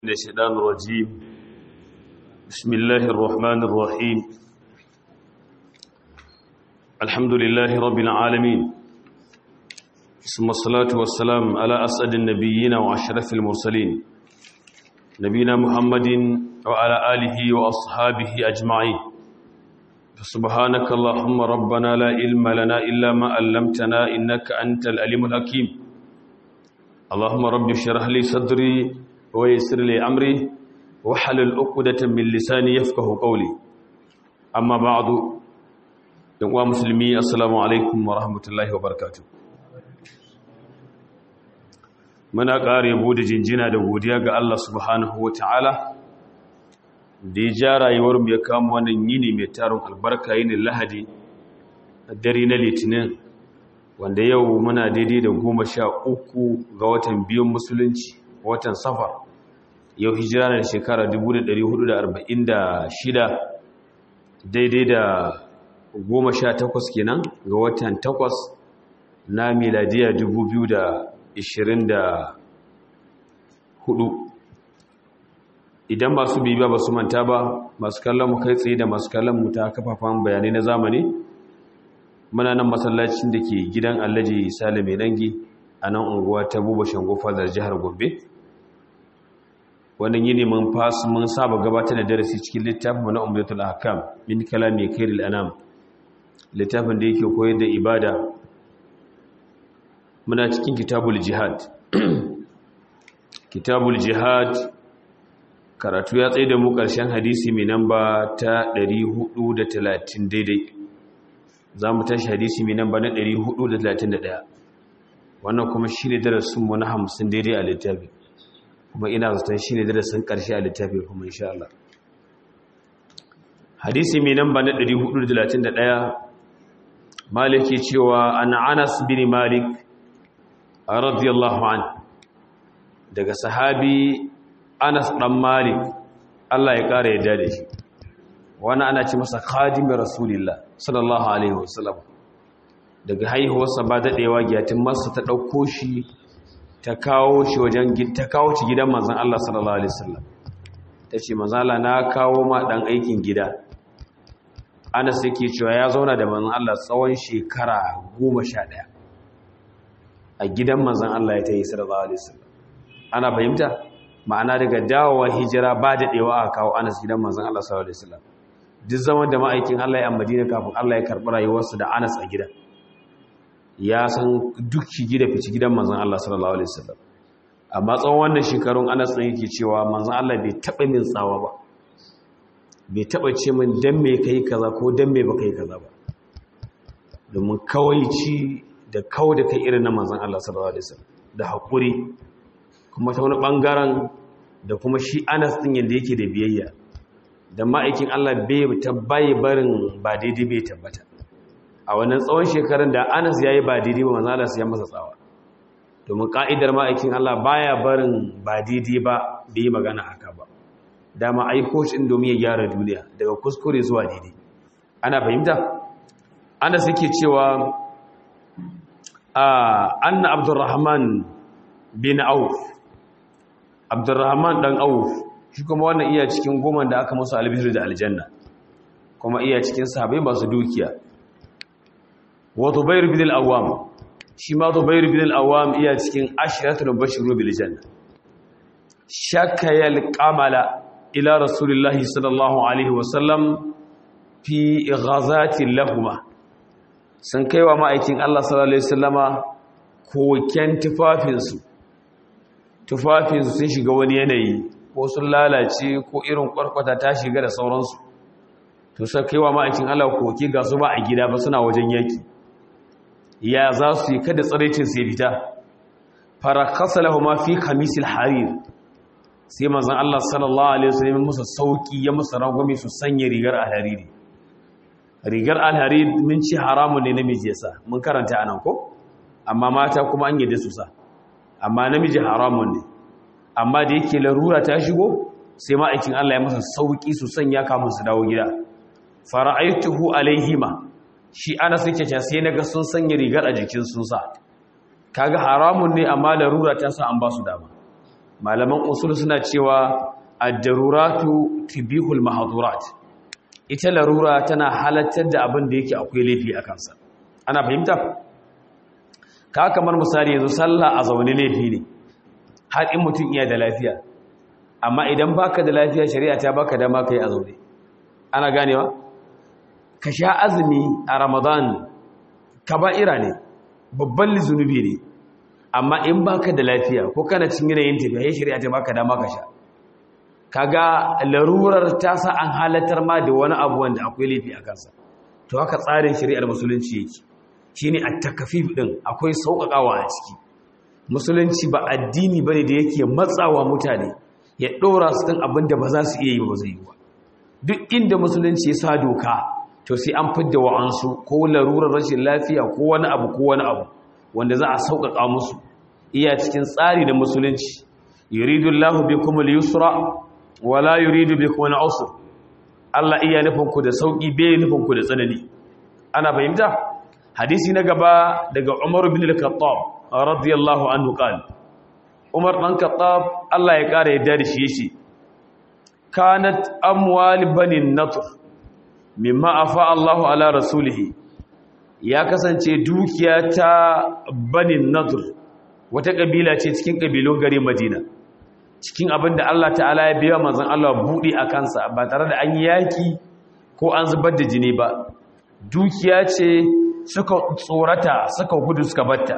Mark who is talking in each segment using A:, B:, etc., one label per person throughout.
A: من الشيطان الرجيم بسم الله الرحمن الرحيم الحمد لله رب العالمين ثم الصلاة والسلام على أسعد النبيين وأشرف المرسلين نبينا محمد وعلى آله وأصحابه أجمعين سبحانك اللهم ربنا لا علم لنا إلا ما علمتنا إنك أنت العليم الحكيم اللهم رب اشرح لي صدري ويسر لي أمري وحلل عقدة من لساني يفقه قولي أما بعد يا مسلمي السلام عليكم ورحمة الله وبركاته muna ƙara yabo da jinjina da godiya ga Allah subhanahu wa ta'ala da ya ja rayuwarmu ya kama wannan yini mai tarin albarka yini lahadi a dare na litinin wanda yau muna daidai da goma sha uku ga watan biyun musulunci watan safar yau hijira na shekara 1446 daidai da goma sha takwas kenan ga watan takwas na miladiya 2024 idan masu bibiya ba su manta ba masu kallon mu kai tsaye da masu kallon mu ta kafafen bayanai na zamani muna nan masallacin da ke gidan allaji sale mai dangi a nan unguwa ta buba shango fadar jihar gombe wannan yini mun fasu mun saba gabatar da darasi cikin littafin na umdatul ahkam min kalami khairil anam littafin da yake koyar da ibada muna cikin kitabul jihad kitabul jihad karatu ya tsaye da mu ƙarshen hadisi mai namba ta 430 daidai za mu tashi hadisi mai namba na 431 wannan kuma shi ne darasinmu na 50 daidai a littafi kuma ina zaton shi ne darasin ƙarshe a littafi kuma insha Allah hadisi mai namba na 431 maliki cewa an anas bin malik radiyallahu an daga sahabi anas dan malik Allah ya ƙara yadda da shi wani ana ce masa khadimin rasulillah sallallahu alaihi wasallam daga haihuwarsa ba daɗewa giyatin masa ta ɗauko shi ta kawo shi wajen ta kawo shi gidan manzon Allah sallallahu alaihi wasallam ta ce manzon Allah na kawo ma ɗan aikin gida Anas yake cewa ya zauna da manzon Allah tsawon shekara goma sha ɗaya a gidan manzon Allah ya ta yi sallallahu alaihi wasallam ana fahimta ma'ana daga dawowa hijira ba daɗewa a kawo Anas gidan manzon Allah sallallahu alaihi wasallam duk zaman da ma'aikin Allah ya Madina kafin Allah ya karɓi rayuwarsa da Anas a gidan ya san duk shigi da fici gidan manzon Allah sallallahu alaihi wasallam amma tsawon wannan shekarun Anas ɗin yake cewa manzon Allah bai taɓa min tsawa ba bai taɓa ce min dan me kai kaza ko dan me baka yi kaza ba domin kawaici da kawo da kai irin na manzon Allah sallallahu alaihi wasallam da hakuri kuma ta wani bangaren da kuma shi Anas ɗin yanda yake da biyayya da ma'aikin Allah bai tabbaye barin ba daidai bai tabbata a wannan tsawon shekarun da anas ya yi ba daidai ba manzala su ya masa tsawa domin ka'idar ma'aikin Allah baya barin ba daidai ba bai yi magana haka ba dama aiko shi domin ya gyara duniya daga kuskure zuwa daidai ana fahimta anas yake cewa anna abdurrahman bin auf abdurrahman dan auf shi kuma wannan iya cikin goma da aka musu albishir da aljanna kuma iya cikin sahabai masu dukiya wa Zubair bin al-Awwam shi ma Zubair bin al-Awwam iya cikin ashratul bashiru bil janna shakayal qamala ila rasulillahi sallallahu alaihi wa sallam fi ghazati lahumma sun kaiwa ma'aikin Allah sallallahu alaihi wasallama koken tufafinsu tufafinsu sun shiga wani yanayi ko sun lalace ko irin kwarkwata ta shiga da sauransu to sai kaiwa ma'aikin Allah koke ga su ba a gida ba suna wajen yaki ya za su yi kada tsaraicin sai fita farakasa lahuma fi khamisil harir sai manzon Allah sallallahu alaihi wasallam musu sauki ya musu rangwame su sanya rigar alhariri rigar alhariri mun ci haramun ne namiji yasa mun karanta anan ko amma mata kuma an yadda su sa amma namiji haramun ne amma da yake larura ta shigo sai ma'aikin Allah ya masa sauki su sanya kamun su dawo gida fara'aituhu alaihima shi ana suke ce sai naga sun sanya rigar a jikin sun sa kaga haramun ne amma larura ta sa an ba su dama malaman usul suna cewa ad-daruratu tibihul mahdurat ita larura tana halattar da abin da yake akwai laifi a kansa ana fahimta ka kamar misali yanzu sallah a zaune laifi ne har in mutum iya da lafiya amma idan baka da lafiya shari'a ta baka dama kai a zaune ana ganewa ka sha azumi a ramadan kaba'ira ne babban zunubi ne amma in baka da lafiya ko kana cikin yanayin tafiya shari'a ta baka dama ka sha kaga larurar ta sa an halatar ma da wani abu wanda akwai laifi a kansa to haka tsarin shari'ar musulunci yake shine at-takfif din akwai sauƙaƙawa a ciki musulunci ba addini bane da yake matsawa mutane ya dora su kan abin da ba za su iya yi ba zai yi ba duk inda musulunci ya sa doka to sai an fidda wa'ansu ko larurar rashin lafiya ko wani abu ko wani abu wanda za a sauƙaƙa musu iya cikin tsari da musulunci yuridullahu bikum al-yusra wala yuridu bikum al-usra Allah iya nufin ku da sauki bai nufin ku da tsanani ana fahimta hadisi na gaba daga Umar bin al-Khattab radiyallahu anhu qala Umar dan Khattab Allah ya kare yadda da shi yace kanat amwal bani natr mimma afa Allahu ala rasulih ya kasance dukiya ta bani natr wata kabila ce cikin kabilun gari Madina cikin abin da Allah ta'ala ya biya manzon Allah buɗe a kansa ba tare da an yi yaki ko an zubar da jini ba dukiya ce suka tsorata suka gudu suka batta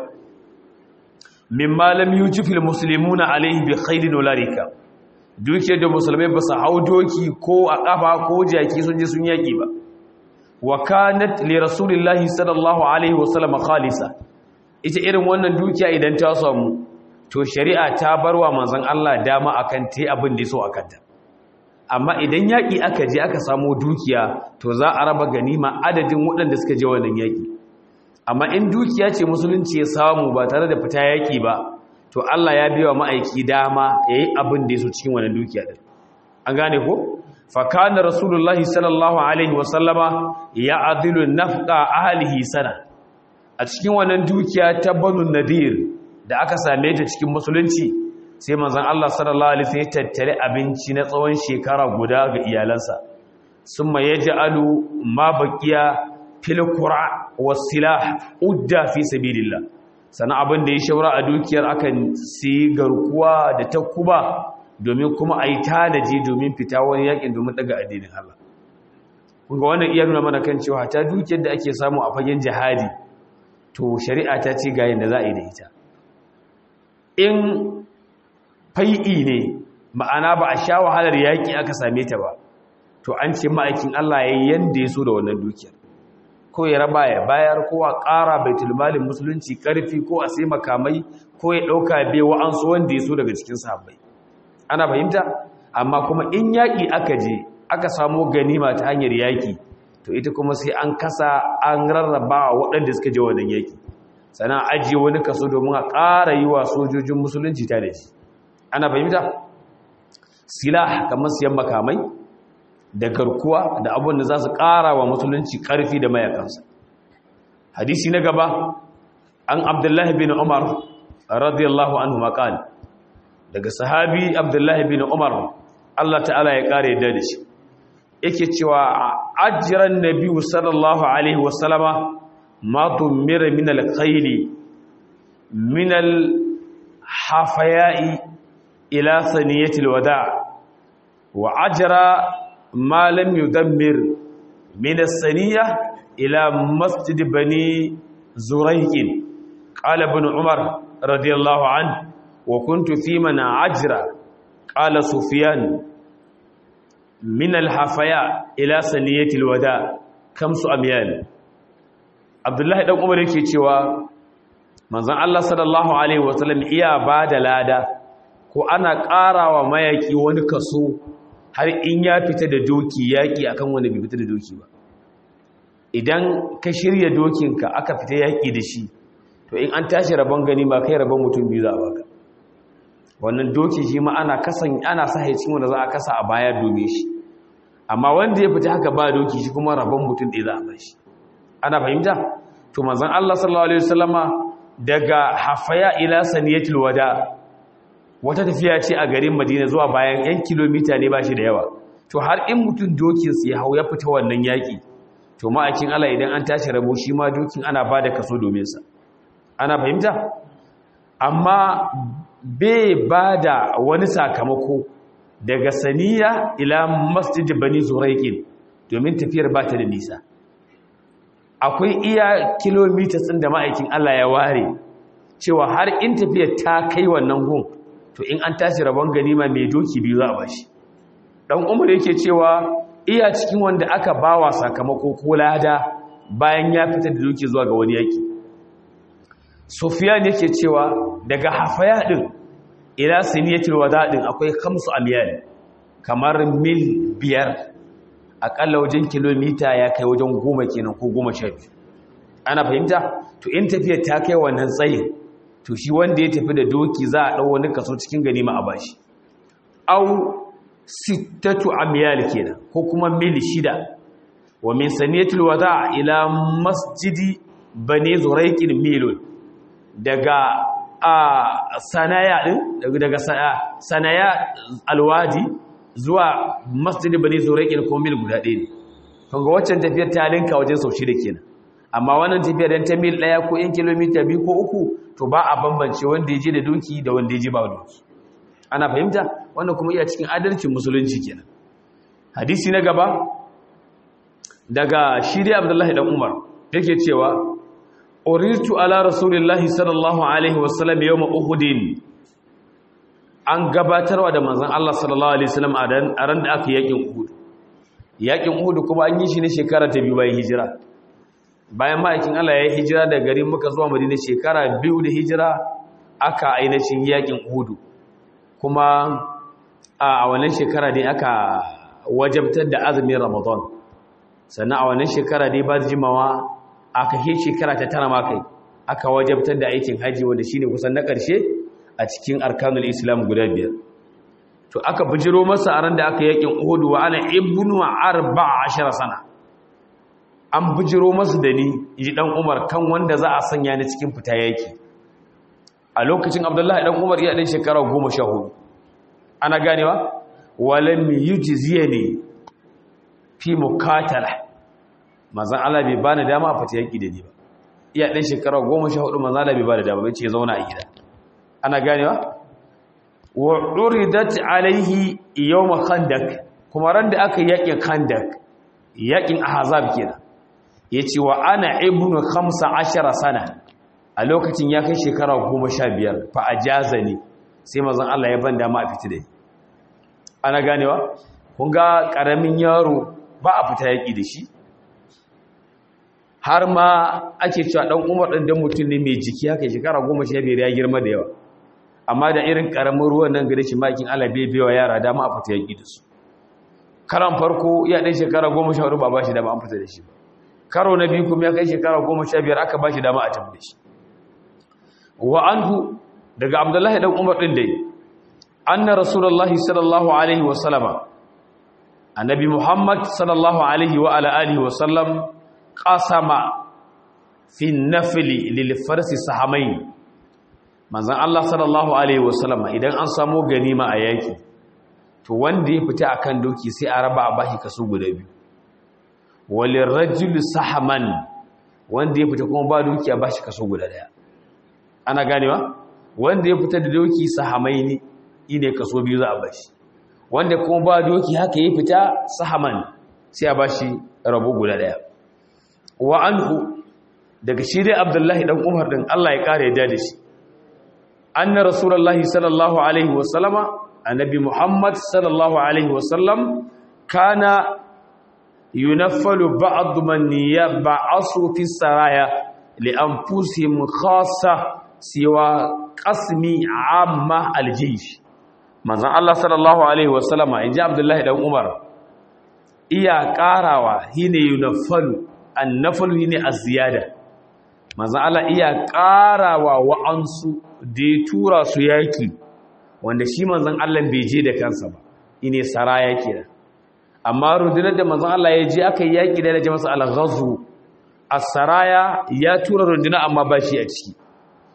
A: mimma lam yujifil muslimuna alaihi bi khailin wala rika dukiyar da musulmai ba su hau doki ko a kafa ko jaki sun je sun yaki ba wa kanat li rasulillahi sallallahu alaihi wasallam khalisa ita irin wannan dukiya idan ta samu to shari'a ta barwa manzon Allah dama akan tai abin da so akan ta amma idan yaki aka je aka samu dukiya to za a raba ganima adadin waɗanda suka je wannan yaki amma in dukiya ce musulunci ya samu ba tare da fita yaki ba to Allah ya biya ma'aiki dama yayi abin da yaso cikin wannan dukiya din an gane ko fa kana rasulullahi sallallahu alaihi wasallama ya'dilu nafqa ahlihi sana a cikin wannan dukiya ta banu nadir da aka same ta cikin musulunci sai manzon Allah sallallahu alaihi wasallam ya tattare abinci na tsawon shekara guda ga iyalansa summa yaj'alu ma baqiya fil qura was silah udda fi sabilillah sana abin da ya shaura a dukiyar akan si garkuwa da takuba domin kuma a yi tanaji domin fita wani yakin domin daga addinin Allah kunga wannan iya nuna mana kan cewa ta dukiyar da ake samu a fagen jihadi to shari'a ta ce ga yadda za a yi da ita in fai'i ne ma'ana ba a sha wahalar yaƙi aka same ta ba to an ce ma'aikin Allah ya yi yadda ya so da wannan dukiyar ko ya raba ya bayar ko a ƙara baitul malin musulunci ƙarfi ko a sai makamai ko ya ɗauka bai wa'ansu wanda ya so daga cikin sahabbai ana fahimta amma kuma in yaƙi aka je aka samu ganima ta hanyar yaƙi to ita kuma sai an kasa an rarraba waɗanda suka je wannan yaƙi sannan ajiye wani kaso domin a ƙara yi wa sojojin musulunci ta da shi ana fahimta silah kamar siyan makamai da garkuwa da abin da za su ƙara wa musulunci ƙarfi da mayakansa hadisi na gaba an abdullahi bin umar radiyallahu anhu maƙali daga sahabi abdullahi bin umar Allah ta'ala ya ƙara yadda da shi yake cewa ajiyar nabi sallallahu alaihi wasallama ma tumira min alkhaili min alhafaya'i ila saniyatil wada wa ajra ma lam yudammir min as-saniyah ila masjid bani zurayq qala ibn umar radiyallahu anhu وكنت في من عجر قال سفيان من الحفياء إلى سنية الوداع كم أميال عبد الله بن عمر yake cewa manzon Allah sallallahu alaihi wasallam iya bada lada ko ana ƙarawa mayaki wani kaso har in ya fita da doki yaki akan wani bai fita da doki ba idan ka shirya dokinka aka fita yaki da shi to in an tashi rabon gani ba kai rabon mutum biyu za a baka wannan doki shi ma ana kasan ana sa cikin wanda za a kasa a baya domin shi amma wanda ya fita haka ba doki shi kuma rabon mutum ɗaya za a bar shi ana fahimta to manzon Allah sallallahu alaihi wasallama daga hafaya ila saniyatul wada wata tafiya ce a garin madina zuwa bayan 'yan kilomita ne ba shi da yawa to har in mutum dokinsu ya hau ya fita wannan yaƙi to ma'aikin Allah idan an tashi rabo shi ma dokin ana ba da kaso domin sa ana fahimta amma bai ba da wani sakamako daga saniya ila masjid bani zuraiqin domin tafiyar ba ta da nisa akwai iya kilomita ɗin da ma'aikin Allah ya ware cewa har in tafiyar ta kai wannan gun to in an tashi rabon ganima mai doki biyu za a bashi dan umar yake cewa iya cikin wanda aka bawa sakamako ko lada bayan ya fita da doki zuwa ga wani yaki Sufyan yake cewa daga hafaya din ila siniyatul wada din akwai khamsu amyal kamar mil biyar akalla wajen kilomita ya kai wajen goma kenan ko goma sha biyu ana fahimta to in tafiyar ta kai wannan tsayin to shi wanda ya tafi da doki za a ɗau wani kaso cikin ganima a bashi au sittatu amyal kenan ko kuma mil shida wa min saniyatul wada ila masjidi bani zuraiqin milun daga a sanaya din daga sanaya alwadi zuwa masjidi bani zuraiqin ko mil guda ɗaya ne kaga waccan tafiyar ta linka wajen sau shida kenan amma wannan tafiyar dan ta mil ɗaya ko 1 kilomita biyu ko uku to ba a bambance wanda ya je da doki da wanda ya je ba doki ana fahimta wannan kuma iya cikin adalcin musulunci kenan hadisi na gaba daga shiri abdullahi dan umar yake cewa uritu ala rasulillahi sallallahu alaihi wasallam yawma uhudin an gabatarwa da manzon Allah sallallahu alaihi wasallam a ran da aka yakin uhud yakin uhud kuma an yi shi ne shekara ta biyu bayan hijira bayan ma'aikin Allah ya yi hijira da garin muka zuwa madina shekara biyu da hijira aka ainihin yakin uhudu kuma a wannan shekara dai aka wajabtar da azumin ramadan sannan a wannan shekara dai ba jimawa aka yi shekara ta tara makai aka wajabtar da aikin haji wanda shine kusan na ƙarshe a cikin arkanul islam guda biyar to aka bijiro masa a ran da aka yakin uhudu wa ana ibnu arba'a ashara sana an bijiro masu da ni ji dan umar kan wanda za a sanya ni cikin fita yaki a lokacin abdullahi dan umar ya dan shekara goma sha hudu ana ganewa walam yujziyani fi mukatala manzon Allah bai bani dama a fita yaki da ni ba iya dan shekara goma sha hudu manzon Allah bai bani dama bai ce zauna a gida ana ganewa wa uridat alaihi yawm khandak kuma ran da aka yakin khandak yakin ahzab kenan ya ce wa ana ibnu khamsa ashara sana a lokacin ya kai shekara goma sha biyar fa a jaza ne sai mazan Allah ya ban dama a fita da ana ganewa kun ga ƙaramin yaro ba a fita yaƙi da shi har ma ake cewa ɗan umar ɗan dan mutum ne mai jiki haka shekara goma sha biyar ya girma da yawa amma da irin ƙaramin ruwan nan gare shi makin Allah bai bewa yara dama a fita yaƙi da su karan farko ya ɗan shekara goma sha hudu ba ba shi dama an fita da shi ba karo na biyu kuma ya kai shekara goma sha biyar aka ba shi dama a tambaye shi wa anhu daga abdullahi dan umar din dai anna rasulullahi sallallahu alaihi wa sallama annabi muhammad sallallahu alaihi wa ala alihi wa sallam qasama fi nafli lil farsi sahamain manzon Allah sallallahu alaihi wa sallama idan an samu ganima a yaki to wanda ya fita akan doki sai a raba a bashi kaso guda biyu walin rajul sahaman wanda ya fita kuma ba doki a bashi kaso guda daya ana ganewa wanda ya fita da doki sahamai ne ine kaso biyu za a bashi wanda kuma ba doki haka ya fita sahaman sai a bashi rabo guda daya wa anhu daga shi dai abdullahi dan umar din Allah ya kare yadda da shi anna rasulullahi sallallahu alaihi wasallama annabi muhammad sallallahu alaihi wasallam kana yunaffalu ba'd man yab'asu fi saraya li anfusihim khassa siwa qasmi amma aljaysh manzon Allah sallallahu alaihi wasallama inji Abdullahi dan Umar iya karawa hine yunaffalu annafalu hine az-ziyada manzon Allah iya karawa wa'ansu da ya tura su yaki wanda shi manzon Allah bai je da kansa ba ine saraya kenan amma rundunar da manzon Allah ya je aka yi yaƙi da ya masa al-ghazwu as-saraya ya tura runduna amma ba shi a ciki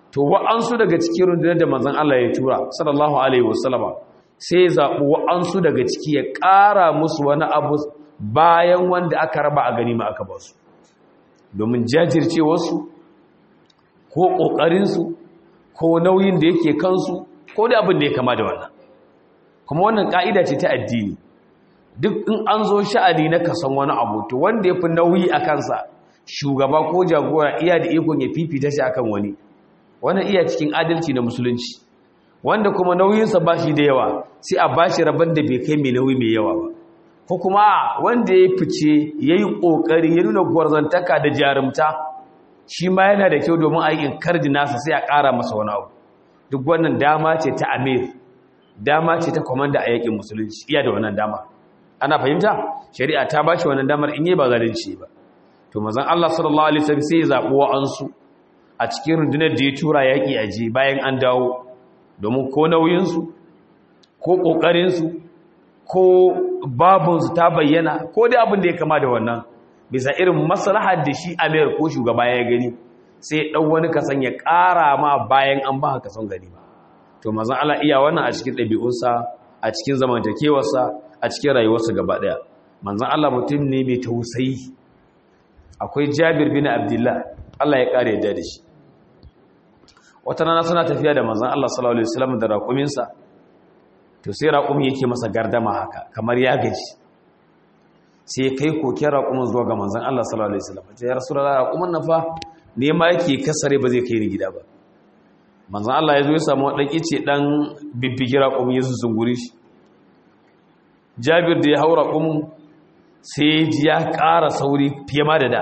A: to wa'ansu daga cikin rundunar da manzon Allah ya tura sallallahu alaihi wasallama sai ya zaɓi wa'ansu daga ciki ya ƙara musu wani abu bayan wanda aka raba a ganima aka ba su domin jajircewarsu ko ƙoƙarinsu ko nauyin da yake kansu ko da abin da ya kama da wannan kuma wannan ƙa'ida ce ta addini duk in an zo sha'ani na kasan wani abu to wanda ya fi nauyi a kansa shugaba ko jagora iya da ikon ya fifita shi akan wani wannan iya cikin adalci na musulunci wanda kuma nauyinsa ba shi da yawa sai a ba shi rabon da bai kai mai nauyi mai yawa ba ko kuma wanda ya fice ya yi ƙoƙari ya nuna gwarzantaka da jarumta shi ma yana da kyau domin a yi inkardi nasa sai a ƙara masa wani abu duk wannan dama ce ta amir dama ce ta kwamanda a yakin musulunci iya da wannan dama ana fahimta shari'a ta ba shi wannan damar in yi ba zalunci ba to mazan Allah sallallahu alaihi wasallam sai ya zaɓi wa'ansu a cikin rundunar da ya tura yaƙi a je bayan an dawo domin ko nauyinsu ko ƙoƙarinsu ko babunsu ta bayyana ko dai abin da ya kama da wannan bisa irin maslahar da shi amir ko shugaba ya gani sai ɗau wani kasan ya ƙara ma bayan an ba kasan gani ba to mazan Allah iya wannan a cikin ɗabi'unsa a cikin zamantakewarsa a cikin rayuwarsa gaba ɗaya manzan Allah mutum ne mai tausayi akwai jabir bin abdullah Allah ya ƙara yadda da shi wata rana suna tafiya da manzan Allah sallallahu alaihi wasallam da raƙuminsa to sai raƙumi yake masa gardama haka kamar ya gaji sai ya kai koken raƙumin zuwa ga manzan Allah sallallahu alaihi wasallam ya rasulullah raƙumin nan fa ne ma yake kasare ba zai kai ni gida ba manzan Allah ya zo ya samu ɗan ice ɗan bibbigi raƙumin ya zungure shi jabir da ya hau raƙumin sai ji ya ƙara sauri fiye ma da da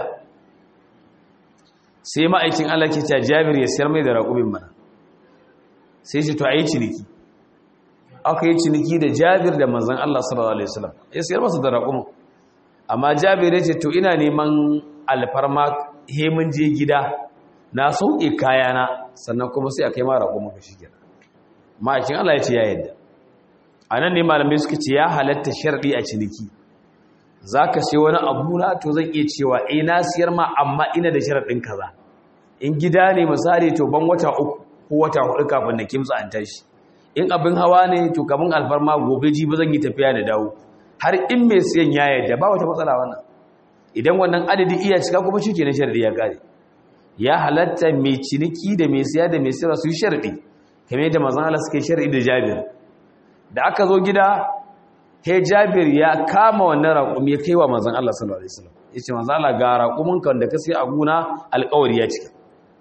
A: sai ma'aikin Allah ke cewa jabir ya siyar mai da raƙumin mana sai shi to a yi ciniki aka yi ciniki da jabir da manzan Allah sallallahu Alaihi wasallam ya siyar masa da raƙumin amma jabir ya ce to ina neman alfarma hemin je gida na sauƙe kayana sannan kuma sai a kai ma raƙumin ka shi ma'aikin Allah ya ce ya yadda a nan ne malamai suka ce ya halatta sharɗi a ciniki za ka sai wani abu na to zan iya cewa eh na siyar ma amma ina da sharaɗin kaza in gida ne misali to ban wata uku ko wata hudu kafin na kimtsa an tashi in abin hawa ne to kamun alfarma gobe ji ba zan yi tafiya da dawo har in mai siyan ya yadda ba wata matsala wannan idan wannan adadi iya cika kuma shi ke na sharaɗi ya ƙare ya halatta mai ciniki da mai siya da mai siyarwa su yi sharaɗi kamar yadda mazan Allah suke sharaɗi da jabir da aka zo gida he jabir ya kama wannan raƙumi ya kai wa manzon Allah sallallahu alaihi wasallam yace manzon Allah ga raƙumin kan da ka sai a guna alƙawari ya cika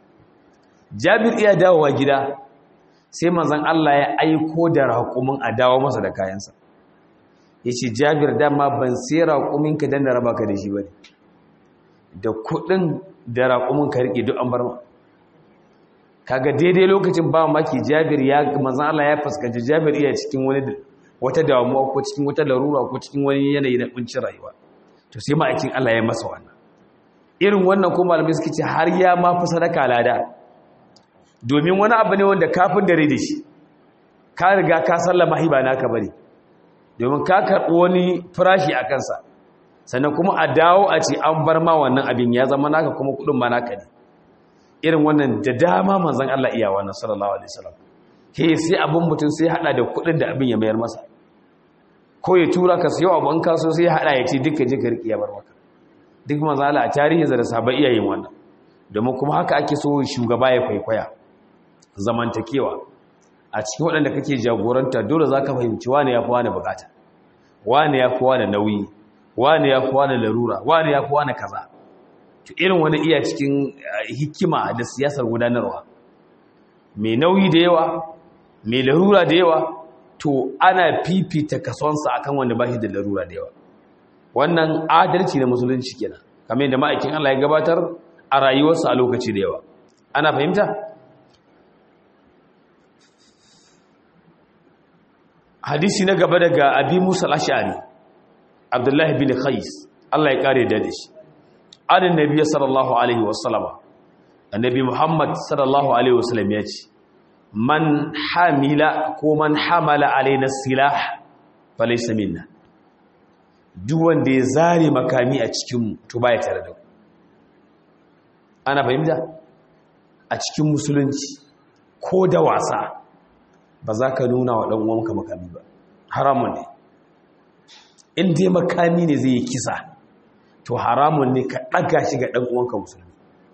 A: jabir iya dawowa gida sai manzon Allah ya aiko da raƙumin a dawo masa da kayansa yace jabir dama ban sai raƙumin ka dan da raba ka da shi bane da kuɗin da raƙumin ka rike duk an bar ma kaga daidai lokacin ba maki jabir ya manzon Allah ya fuskanci jabir iya cikin wani wata damuwa ko cikin wata larura ko cikin wani yanayi na kuncin rayuwa to sai ma'aikin Allah ya masa wannan irin wannan ko malamai suke ce har ya ma fi sadaka lada domin wani abu ne wanda kafin dare da shi ka riga ka sallama hiba naka bane domin ka karɓi wani farashi a kansa sannan kuma a dawo a ce an bar ma wannan abin ya zama naka kuma kuɗin ma naka ne irin wannan da dama manzon Allah iya wannan sallallahu alaihi wasallam ke sai abin mutum sai hada da kudin da abin ya mayar masa ko ya tura ka sayo abin kaso sai hada ya ce duka je ka riƙe ya bar maka duk manzala a tarihin da sahaba iya yin wannan domin kuma haka ake so shugaba ya kwaikwaya zamantakewa a cikin waɗanda kake jagoranta dole za ka fahimci wane ya fi wane bukata wane ya fi wane nauyi wane ya fi wane larura wane ya fi wane kaza to irin wani iya cikin hikima da siyasar gudanarwa mai nauyi da yawa mai larura da yawa to ana fifita kasonsa akan wanda ba shi da larura da yawa wannan adalci na musulunci kenan kamar yadda ma'aikin Allah ya gabatar a rayuwarsa a lokaci da yawa ana fahimta hadisi na gaba daga abi musa al-ash'ari abdullahi bin qais Allah ya kare da shi anin nabi sallallahu alaihi wasallama annabi muhammad sallallahu alaihi wasallam ya ce man hamila ko man hamala alaina silah falaysa minna duk wanda ya zare makami a cikin mu to baya tare da ku ana fahimta a cikin musulunci ko da wasa ba za ka nuna wa ɗan uwanka makami ba haramun ne in dai makami ne zai yi kisa to haramun ne ka ɗaga shi ga ɗan uwanka musulmi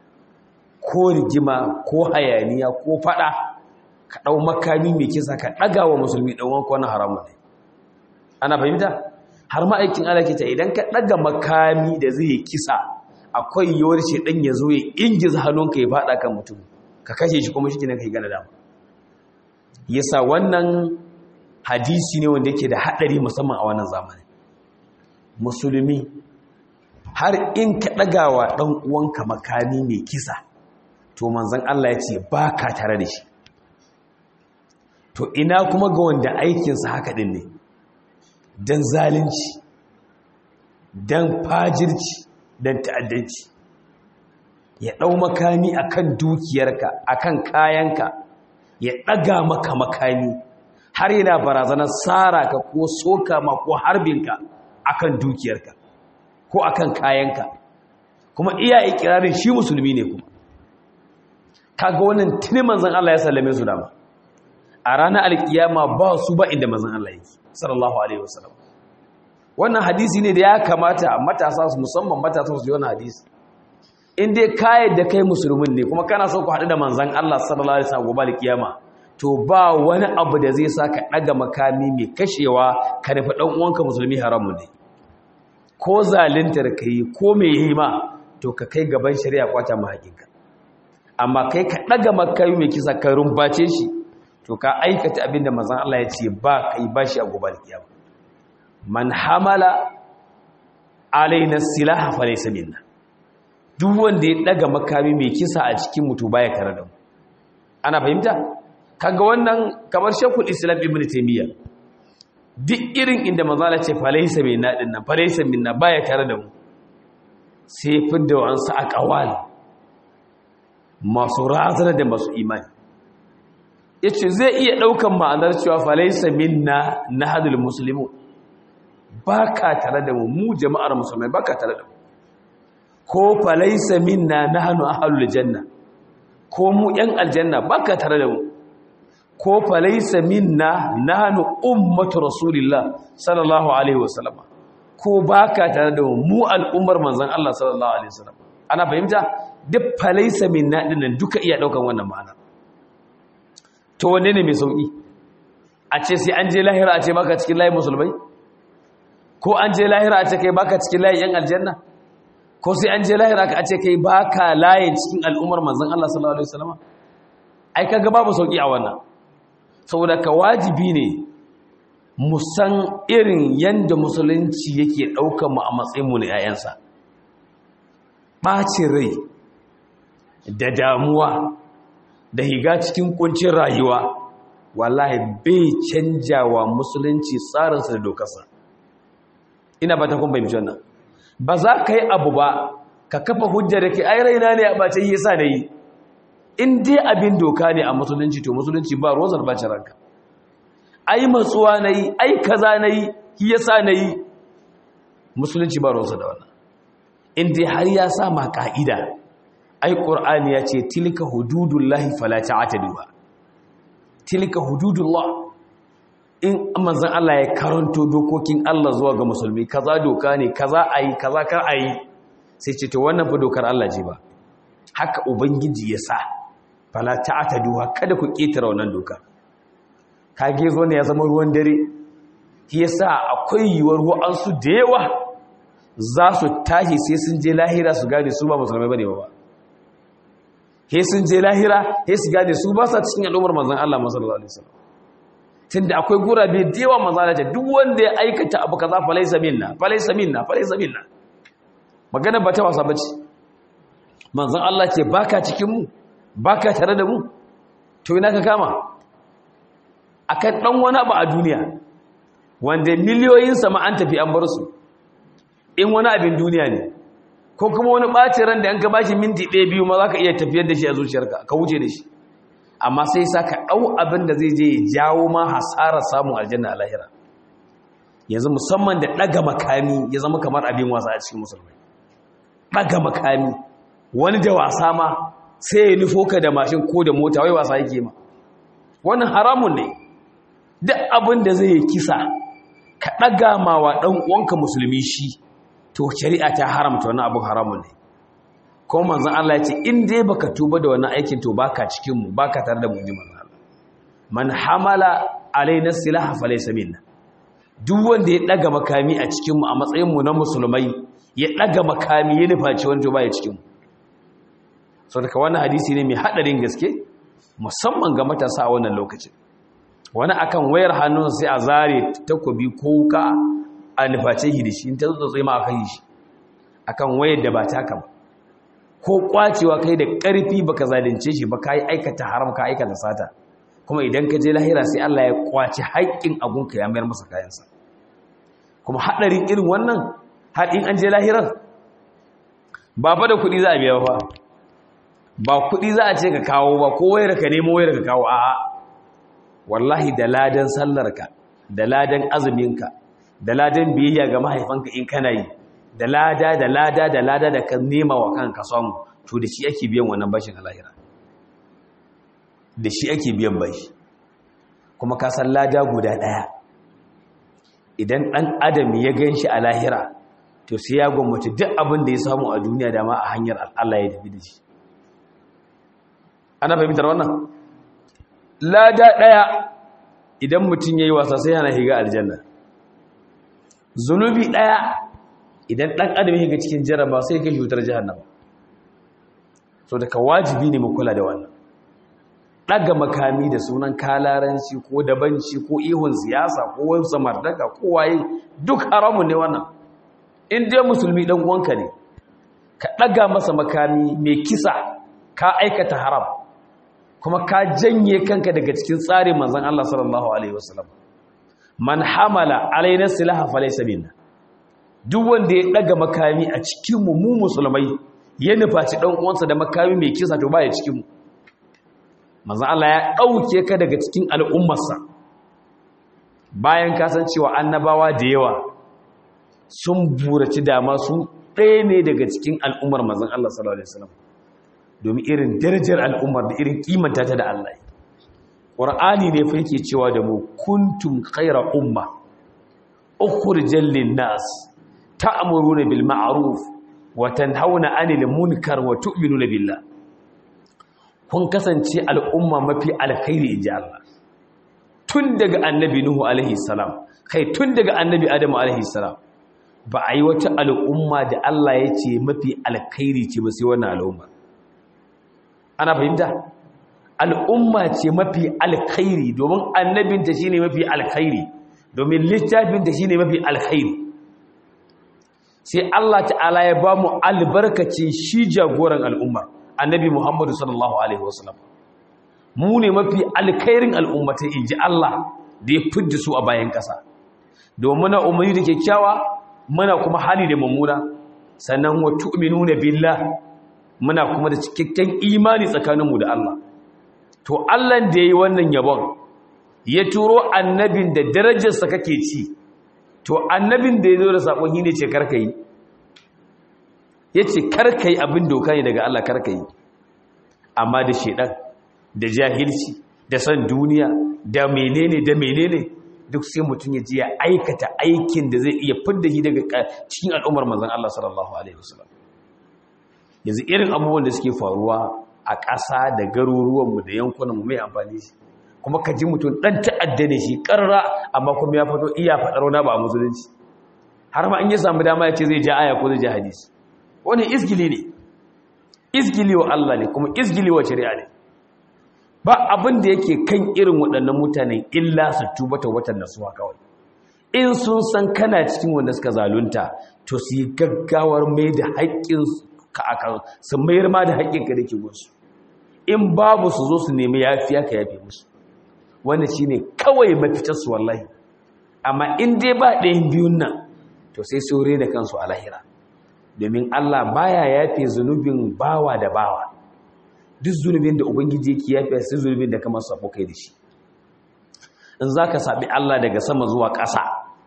A: ko rigima ko hayaniya ko faɗa ka ɗau makami mai kisa ka ɗaga wa musulmi ɗan uwanka wani haramun ne ana fahimta har ma'aikin alakita idan ka ɗaga makami da zai yi kisa akwai yiwuwar shi ɗan ya zo ya ingiza hannunka ya faɗa kan mutum ka kashe shi kuma shi ne ka yi gana dama yasa wannan hadisi ne wanda yake da haɗari musamman a wannan zamani musulmi har in ka ɗagawa ɗan uwanka makami mai kisa to manzan Allah ya ce ba ka tare da shi to ina kuma ga wanda aikinsa haka ɗin ne don zalunci don fajirci don ta'addanci ya ɗau makami akan dukiyarka akan kayanka ya ɗaga maka makami har yana barazanar tsara ka ko soka ma ko harbinka akan dukiyarka ko akan kayanka kuma iya ikirarin shi musulmi ne kuma kaga wannan tuni manzon Allah ya sallame su dama a ranar alkiyama ba su ba inda manzon Allah yake sallallahu alaihi wasallam wannan hadisi ne da ya kamata matasa su musamman matasa su ji wannan hadisi in dai ka yadda kai musulmin ne kuma kana so ku haɗu da manzon Allah sallallahu alaihi wasallam gobe alkiyama to ba wani abu da zai sa ka ɗaga makami mai kashewa ka nufi ɗan uwanka musulmi haramun ne ko zalintar ka yi ko mai yi ma to ka kai gaban shari'a kwata ma haƙinka amma kai ka ɗaga makami mai kisa ka rumbace shi to ka aikata abin da mazan Allah ya ce ba ka yi ba shi a gobar kiyama man hamala alaina silaha fa laysa minna duk wanda ya ɗaga makami mai kisa a cikin mutu baya tare da mu ana fahimta kaga wannan kamar shekul islam ibn taymiyyah duk irin inda mazala ce falaisa mai naɗin nan falaisa minna baya tare da mu sai fidda wa'ansu a ƙawal masu razana da masu imani ya ce zai iya ɗaukan ma'anar cewa falaisa minna na hadul musulmi ba ka tare da mu mu jama'ar musulmai ba ka tare da mu ko falaisa minna na hannu a halul janna ko mu ‘yan aljanna ba ka tare da mu ko falaisa minna nahnu ummatu rasulillah sallallahu alaihi wasallam ko baka tare da mu al'ummar manzon Allah sallallahu alaihi wasallam ana fahimta duk falaisa minna dinnan duka iya daukan wannan ma'ana to wanne ne mai sauki a ce sai an je lahira a ce baka cikin layin musulmai ko an je lahira a ce kai baka cikin layin yan aljanna ko sai an je lahira a ce kai baka layin cikin al'ummar manzon Allah sallallahu alaihi wasallam ai kaga babu sauki a wannan saboda ka wajibi ne musan irin yadda musulunci yake ɗaukar mu a matsayinmu na 'ya'yansa ɓacin rai da damuwa da higa cikin kuncin rayuwa wallahi bai canjawa musulunci tsarinsa da dokarsa ina ba ta kun bai wannan ba za ka yi abu ba ka kafa hujja da ke ai raina ne a ɓace yi sa na yi in dai abin doka ne a musulunci to musulunci ba rozar bacin ranka ai matsuwa na yi ai kaza na yi yasa na yi musulunci ba rozar da wannan in dai har ya sa ma ka'ida ai ƙur'ani ya ce tilka hududullahi fala ta'taduha tilka hududullah in manzon Allah ya karanto dokokin Allah zuwa ga musulmi kaza doka ne kaza ayi kaza kar ayi sai ce to wannan fa dokar Allah ce ba haka ubangiji ya sa fala ta'taduha kada ku ketara wannan doka kage zo ne ya zama ruwan dare shi yasa akwai yiwuwar wa'ansu da yawa za su tashi sai sun je lahira su gane su ba musulmai bane ba he sun je lahira he su gane su ba sa cikin al'ummar manzon Allah sallallahu alaihi wasallam tunda akwai gurabe da yawa manzon Allah duk wanda ya aikata abu kaza fa laysa minna fa laysa minna fa laysa minna magana ba ta wasa bace manzon Allah ce baka cikin mu baka tare da mu to ina ka kama akan dan wani abu a duniya wanda miliyoyin sama an tafi an bar su in wani abin duniya ne ko kuma wani ɓacin ran da an ka bashi minti ɗaya biyu ma za ka iya tafiyar da shi a zuciyarka ka wuce da shi amma sai sa ka ɗau abin da zai je ya jawo ma hasarar samun aljanna a lahira yanzu musamman da ɗaga makami ya zama kamar abin wasa a cikin musulmai ɗaga makami wani da wasa ma sai ya nufo ka da mashin ko da mota wai wasa yake ma wannan haramun ne duk abin da zai kisa ka ɗaga ma wa ɗan uwanka musulmi shi to shari'a ta haramta wani abin haramun ne ko manzon Allah ya ce in dai baka tuba da wannan aikin to baka cikin mu baka tare da mu ji manzon Allah man hamala alaina silaha falaysa minna duk wanda ya daga makami a cikin mu a matsayin mu na musulmai ya daga makami ya nufaci wanda baya cikin mu so daga wannan hadisi ne mai hadarin gaske musamman ga matasa a wannan lokacin wani akan wayar hannun sai a zare takobi ko wuka a nuface shi da shi in ta tsotsai ma aka yi shi akan wayar da ba taka ba ko kwacewa kai da ƙarfi baka zalunce shi ba ka yi aikata haram ka aikata sata kuma idan ka je lahira sai Allah ya kwace haƙƙin agunka ya mayar masa kayansa kuma haɗarin irin wannan har in an je lahirar ba fa da kuɗi za a biya ba ba kuɗi za a ce ka kawo ba ko wayar ka nemo wayar ka kawo a'a wallahi da ladan sallarka da ladan azuminka da ladan biyayya ga mahaifanka in kana yi da lada da lada da lada da ka nema wa kanka samu to da shi ake biyan wannan bashin a lahira da shi ake biyan bashi kuma ka san lada guda ɗaya idan ɗan adam ya gan shi a lahira to sai ya gwamnati duk abin da ya samu a duniya da ma a hanyar Allah ya tafi da shi ana fahimtar wannan lada ɗaya idan mutum ya yi wasa sai yana higa aljanna zunubi ɗaya idan ɗan adam ya ga cikin jaraba sai kai cutar jahannama so daga wajibi ne mu kula da wannan ɗaga makami da sunan kalaranci ko dabanci ko ihun siyasa ko wani samardaka ko waye duk haramun ne wannan in dai musulmi ɗan uwanka ne ka ɗaga masa makami mai kisa ka aikata haram kuma ka janye kanka daga cikin tsarin manzon Allah sallallahu alaihi wasallam man hamala alaina silaha falaysa minna duk wanda ya daga makami a cikin mu mu musulmai ya nufaci dan uwansa da makami mai kisa to baya cikin mu manzon Allah ya dauke ka daga cikin al'ummarsa bayan ka san cewa annabawa da yawa sun buraci dama su ɗaya ne daga cikin al'ummar manzon Allah sallallahu alaihi wasallam domin irin darajar al'ummar da irin kimanta ta da Allah Qur'ani ne fa yake cewa da mu kuntum khayra umma ukhrijal lin-nas ta'muruna bil ma'ruf wa tanhauna 'anil munkar wa tu'minuna billah kun kasance al'umma mafi alkhairi inji Allah tun daga annabi nuhu alaihi salam kai tun daga annabi adamu alaihi salam ba a yi wata al'umma da Allah ya ce mafi alkhairi ce ba sai wannan al'umma ana fahimta al'umma ce mafi alkhairi domin annabinta shine mafi alkhairi domin littafinta shine mafi alkhairi sai Allah ta'ala ya ba mu albarkacin shi jagoran al'umma annabi Muhammadu sallallahu alaihi wasallam mu ne mafi alkhairin al'ummata inji Allah da ya fidda su a bayan ƙasa domin muna umarni da kyakkyawa muna kuma hali da mummuna sannan wa tu'minuna billah muna kuma da cikakken imani tsakaninmu da Allah to Allah da yayi wannan yabon ya turo annabin da darajarsa kake ci to annabin da ya zo da sakon yi ne ce karka yi ya ce karka yi abin doka ne daga Allah karka yi amma da shedan da jahilci da san duniya da menene da menene duk sai mutum ya ji ya aikata aikin da zai iya fidda shi daga cikin al'ummar manzon Allah sallallahu alaihi wasallam yanzu irin abubuwan da suke faruwa a ƙasa da garuruwanmu da yankunanmu mai amfani shi kuma ka ji mutum ɗan ta'adda ne shi ƙarra amma kuma ya fito iya faɗar wani ba a musulunci har ma in ya samu dama ya ce zai ja aya ko zai ja hadisi wani izgili ne izgili wa Allah ne kuma izgili wa shari'a ne ba abin da yake kan irin waɗannan mutanen illa su tuba ta watan nasuwa kawai in sun san kana cikin wanda suka zalunta to su yi gaggawar mai da haƙƙin ka akan su mayar ma da haƙƙin ka dake musu in babu su zo su nemi yafiya ka yafe musu wannan shine kawai mafitar su wallahi amma in dai ba ɗayan biyun nan to sai su da kansu a lahira domin Allah baya yafe zunubin bawa da bawa duk zunubin da ubangiji yake yafe sai zunubin da kamar sabo kai da shi in zaka sabi Allah daga sama zuwa ƙasa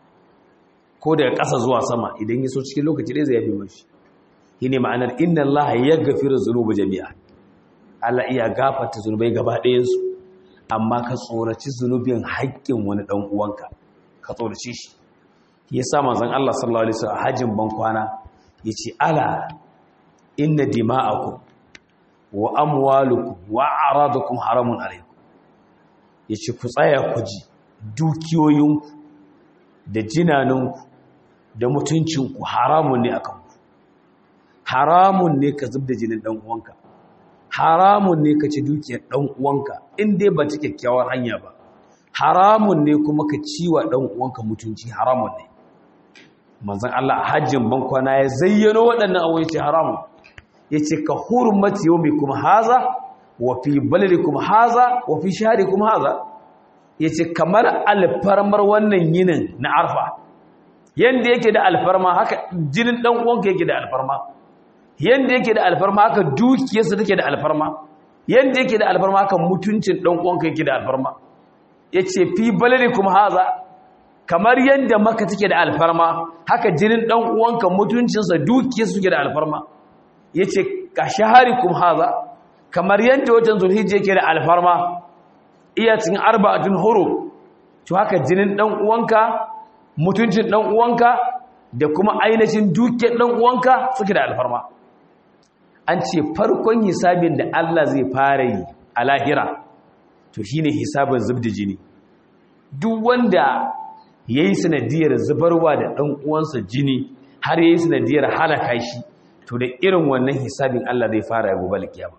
A: ko daga ƙasa zuwa sama idan ya so cikin lokaci ɗaya zai yafe mashi shine ma'anar inna Allah yaghfiru dhunuba jami'a Allah iya gafarta zunubai gaba ɗayan su amma ka tsoraci zunubin haƙƙin wani ɗan uwanka ka tsoraci shi ya sa manzon Allah sallallahu alaihi wasallam hajjin ban kwana yace ala inna dima'akum wa amwalukum wa a'radukum haramun alaykum yace ku tsaya ku ji dukiyoyinku da jinaninku da mutuncinku haramun ne akan ku haramun ne ka zubda jinin dan uwanka haramun ne ka ci dukiyar dan uwanka in dai ba ta kyakkyawar hanya ba haramun ne kuma ka ciwa dan uwanka mutunci haramun ne manzon Allah a hajjin bankwana ya zayyano waɗannan abubuwa yace haramun yace ka hurmati yawmikum haza wa fi baladikum haza wa fi shahrikum haza yace kamar alfarmar wannan yinin na arfa yanda yake da alfarma haka jinin dan uwanka yake da alfarma yanda yake da alfarma haka dukiyarsa take da alfarma yanda yake da alfarma haka mutuncin dan uwanka yake da alfarma yace fi baladikum haza kamar yanda maka take da alfarma haka jinin dan uwanka mutuncinsa dukiyarsa suke da alfarma yace ka shaharikum haza kamar yanda wajen zulhijja yake da alfarma iya cikin arba'atun huru to haka jinin dan uwanka mutuncin dan uwanka da kuma ainihin dukiyar dan uwanka suke da alfarma an ce farkon hisabin da Allah zai fara yi a lahira to shine hisabin zubda jini duk wanda yayi sanadiyar zubarwa da dan uwansa jini har yayi sanadiyar halaka shi to da irin wannan hisabin Allah zai fara ya gobe kiyama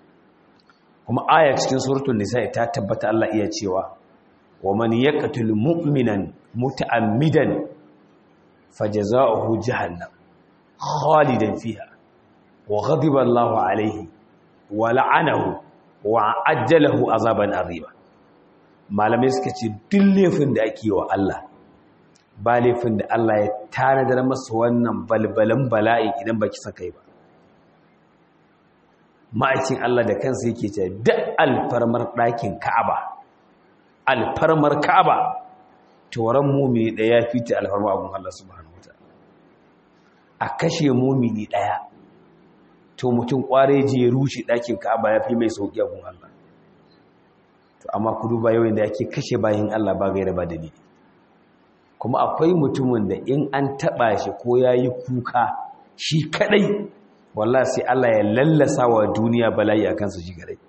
A: kuma aya cikin suratul nisa ta tabbata Allah iya cewa wa man yaqtul mu'minan muta'ammidan fajaza'uhu jahannam khalidan fiha wa ghadiba Allahu alayhi wa la'anahu wa ajjalahu azaban azima malamai suka ce duk laifin da ake wa Allah ba laifin da Allah ya tanadar masa wannan balbalan bala'i idan baki saka yi ba ma'aikin Allah da kansa yake ce duk alfarmar ɗakin Ka'aba alfarmar Ka'aba toran mumini ɗaya fita alfarma abun Allah subhanahu wataala a kashe mumini ɗaya to mutum kware je ya rushe ɗakin Ka'aba ya fi mai sauki abun Allah to amma ku duba yawan da yake kashe bayin Allah ba gaira ba dalili kuma akwai mutumin da in an taba shi ko yayi kuka shi kadai wallahi sai Allah ya lallasa wa duniya bala'i akan su shi gare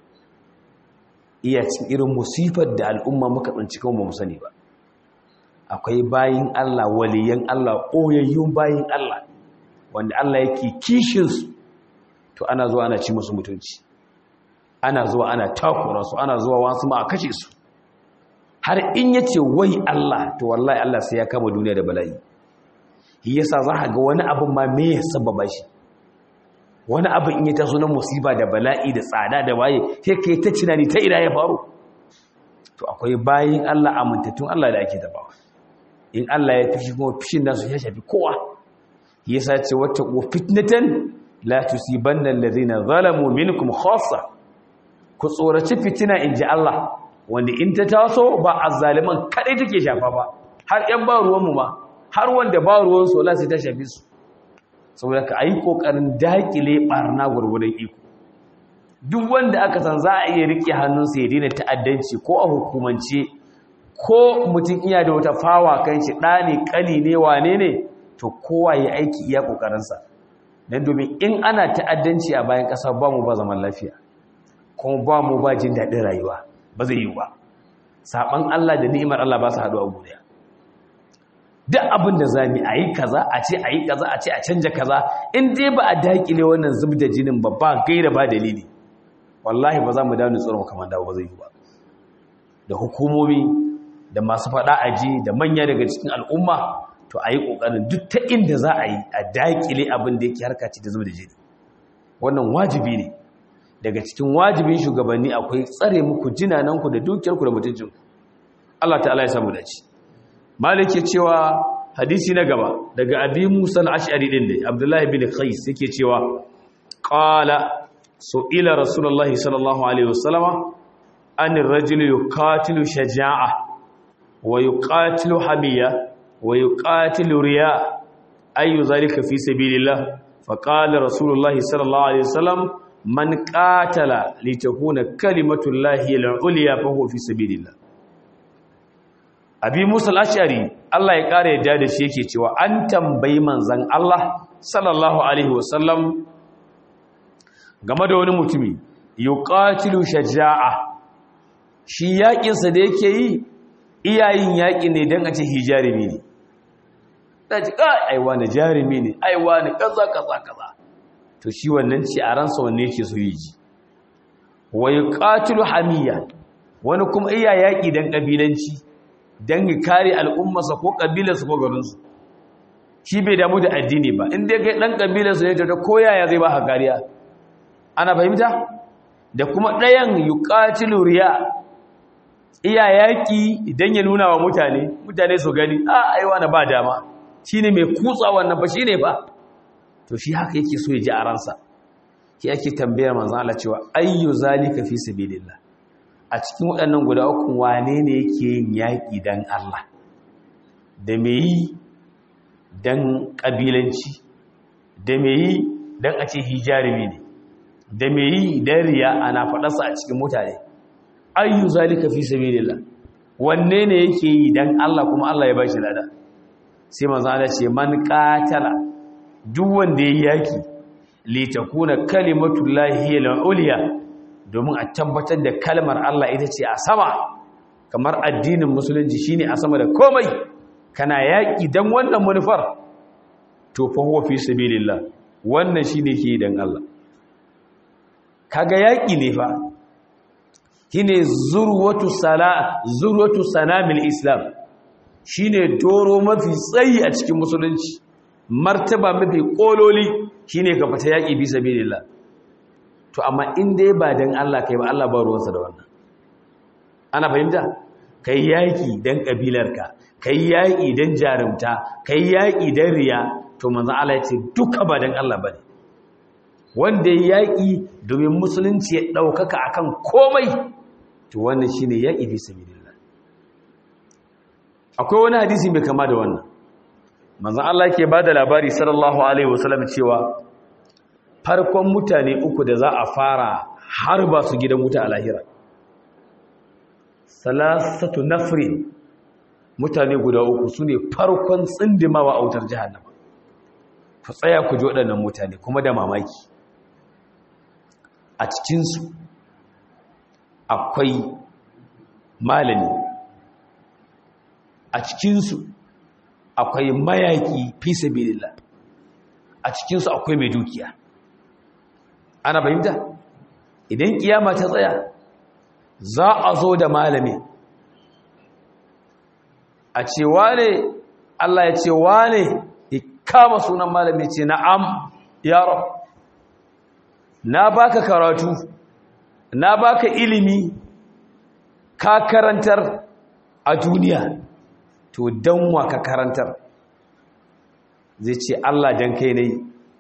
A: iya cin irin musifar da al'umma muka tsinci kan ba mu sani ba akwai bayin Allah waliyan Allah koyayyun bayin Allah wanda Allah yake kishin su to ana zuwa ana ci musu mutunci ana zuwa ana takura su ana zuwa wasu ma a kashe su har in yace wai Allah to wallahi Allah sai ya kama duniya da bala'i shi yasa za ka ga wani abin ma me ya sababa shi wani abin in ya taso na musiba da bala'i da tsada da waye sai kai ta tunani ta ina ya faru to akwai bayin Allah amintattun Allah da ake tabawa in Allah ya fishi kuma fishin nasu ya shafi kowa yasa ce wata ko fitnatan la tusibanna alladhina zalamu minkum khassa ku tsoraci fitina inji Allah wanda in ta taso ba azzaliman kadai take shafa ba har yan ba ruwan mu ma har wanda ba ruwan su Allah sai ta shafi su saboda ka ayi kokarin dakile barna gurgurdan iko duk wanda aka san za a iya rike hannunsa ya daina ta'addanci ko a hukumance ko mutum iya da wata fawa kan shi ɗa ne ƙani ne wane ne to kowa ya aiki iya ƙoƙarinsa don domin in ana ta'addanci a bayan ƙasa ba mu ba zaman lafiya kuma ba mu ba jin daɗin rayuwa ba zai yi ba saɓan Allah da ni'imar Allah ba su haɗu a guriya duk abin da za mu a yi kaza a ce a yi kaza a ce a canja kaza in dai ba a daƙile wannan zub da jinin ba ba gaira ba dalili wallahi ba za mu dawo tsoron kamar dawo ba zai yi ba da hukumomi da masu faɗa aji da manya daga cikin al'umma to a yi ƙoƙarin duk ta inda za a yi a daƙile abin da yake harka ce da zama da jini wannan wajibi ne daga cikin wajibin shugabanni akwai tsare muku jinananku da dukiyarku da mutuncinku Allah ta'ala ya samu dace malik ya cewa hadisi na gaba daga abi musa al-ash'ari din da abdullahi bin qais yake cewa qala su'ila rasulullahi sallallahu alaihi wasallama an ar-rajulu yuqatilu shaja'a ويقاتل حمية ويقاتل رياء أي ذلك في سبيل الله فقال رسول الله صلى الله عليه وسلم man qatala litakuna kalimatullahi al-ulya fa huwa fi sabilillah abi musa al-ashari Allah ya kare yadda da shi yake cewa an tambayi manzon Allah sallallahu alaihi wasallam game da wani mutumi yuqatilu shaja'a shi yakin sa da yake yi iyayin yaki ne dan a ce hijarimi ne daji kai aiwa ne jarimi ne aiwa ne kaza kaza kaza to shi wannan ci a ransa wanne yake so yi ji wa yuqatilu hamiya wani kuma iya yaki dan kabilanci dan ya kare al'ummarsa ko kabilarsa ko garinsu shi bai damu da addini ba in dai kai dan kabilarsa ne ta koyaya zai ba ha kariya ana fahimta da kuma ɗayan yuqatilu riya iya yaki idan ya nuna wa mutane mutane su gani a aiwa na ba dama shine mai kutsa wannan ba shine ba to shi haka yake so ya ji a ransa ki yake tambayar manzon Allah cewa ayyu zalika fi sabilillah a cikin waɗannan guda uku wane ne yake yin yaƙi dan Allah da me yi dan ƙabilanci da me yi dan a ce hijarimi ne da me yi dan riya ana faɗarsa a cikin mutane ayyu zalika fi sabilillah wanne ne yake yi dan Allah kuma Allah ya bashi lada sai manzon Allah ce man qatala duk wanda yayi yaki li takuna kalimatullahi al-ulya domin a tabbatar da kalmar Allah ita ce a sama kamar addinin musulunci shine a sama da komai kana yaki dan wannan manufar to fa huwa fi sabilillah wannan shine ke dan Allah kaga yaki ne fa shine zurwatu sala zurwatu sanamil islam shine doro mafi tsayi a cikin musulunci martaba mafi kololi shine ka fita yaki bi sabilillah to amma in dai ba dan Allah kai ba Allah ba ruwansa da wannan ana fahimta kai yaki dan kabilarka kai yaki dan jarumta kai yaki dan riya to manzo Allah ya ce duka ba dan Allah bane wanda ya yaki domin musulunci ya daukaka akan komai to wannan shine yaki fi sabilillah akwai wani hadisi mai kama da wannan manzon Allah yake bada labari sallallahu alaihi wasallam cewa farkon mutane uku da za a fara har ba su gidan wuta a lahira salasatu nafri mutane guda uku su ne farkon tsindimawa a wutar jihannama ku tsaya ku ji waɗannan mutane kuma da mamaki a cikinsu akwai malami a cikinsu akwai mayaki fi sabilillah a cikinsu akwai mai dukiya ana fahimta idan kiyama ta tsaya za a zo da malami a ce wane Allah ya ce wane ya kama sunan malami ce na'am ya rab na baka karatu na baka ilimi ka karantar a duniya to dan wa ka karantar zai ce Allah dan kai ne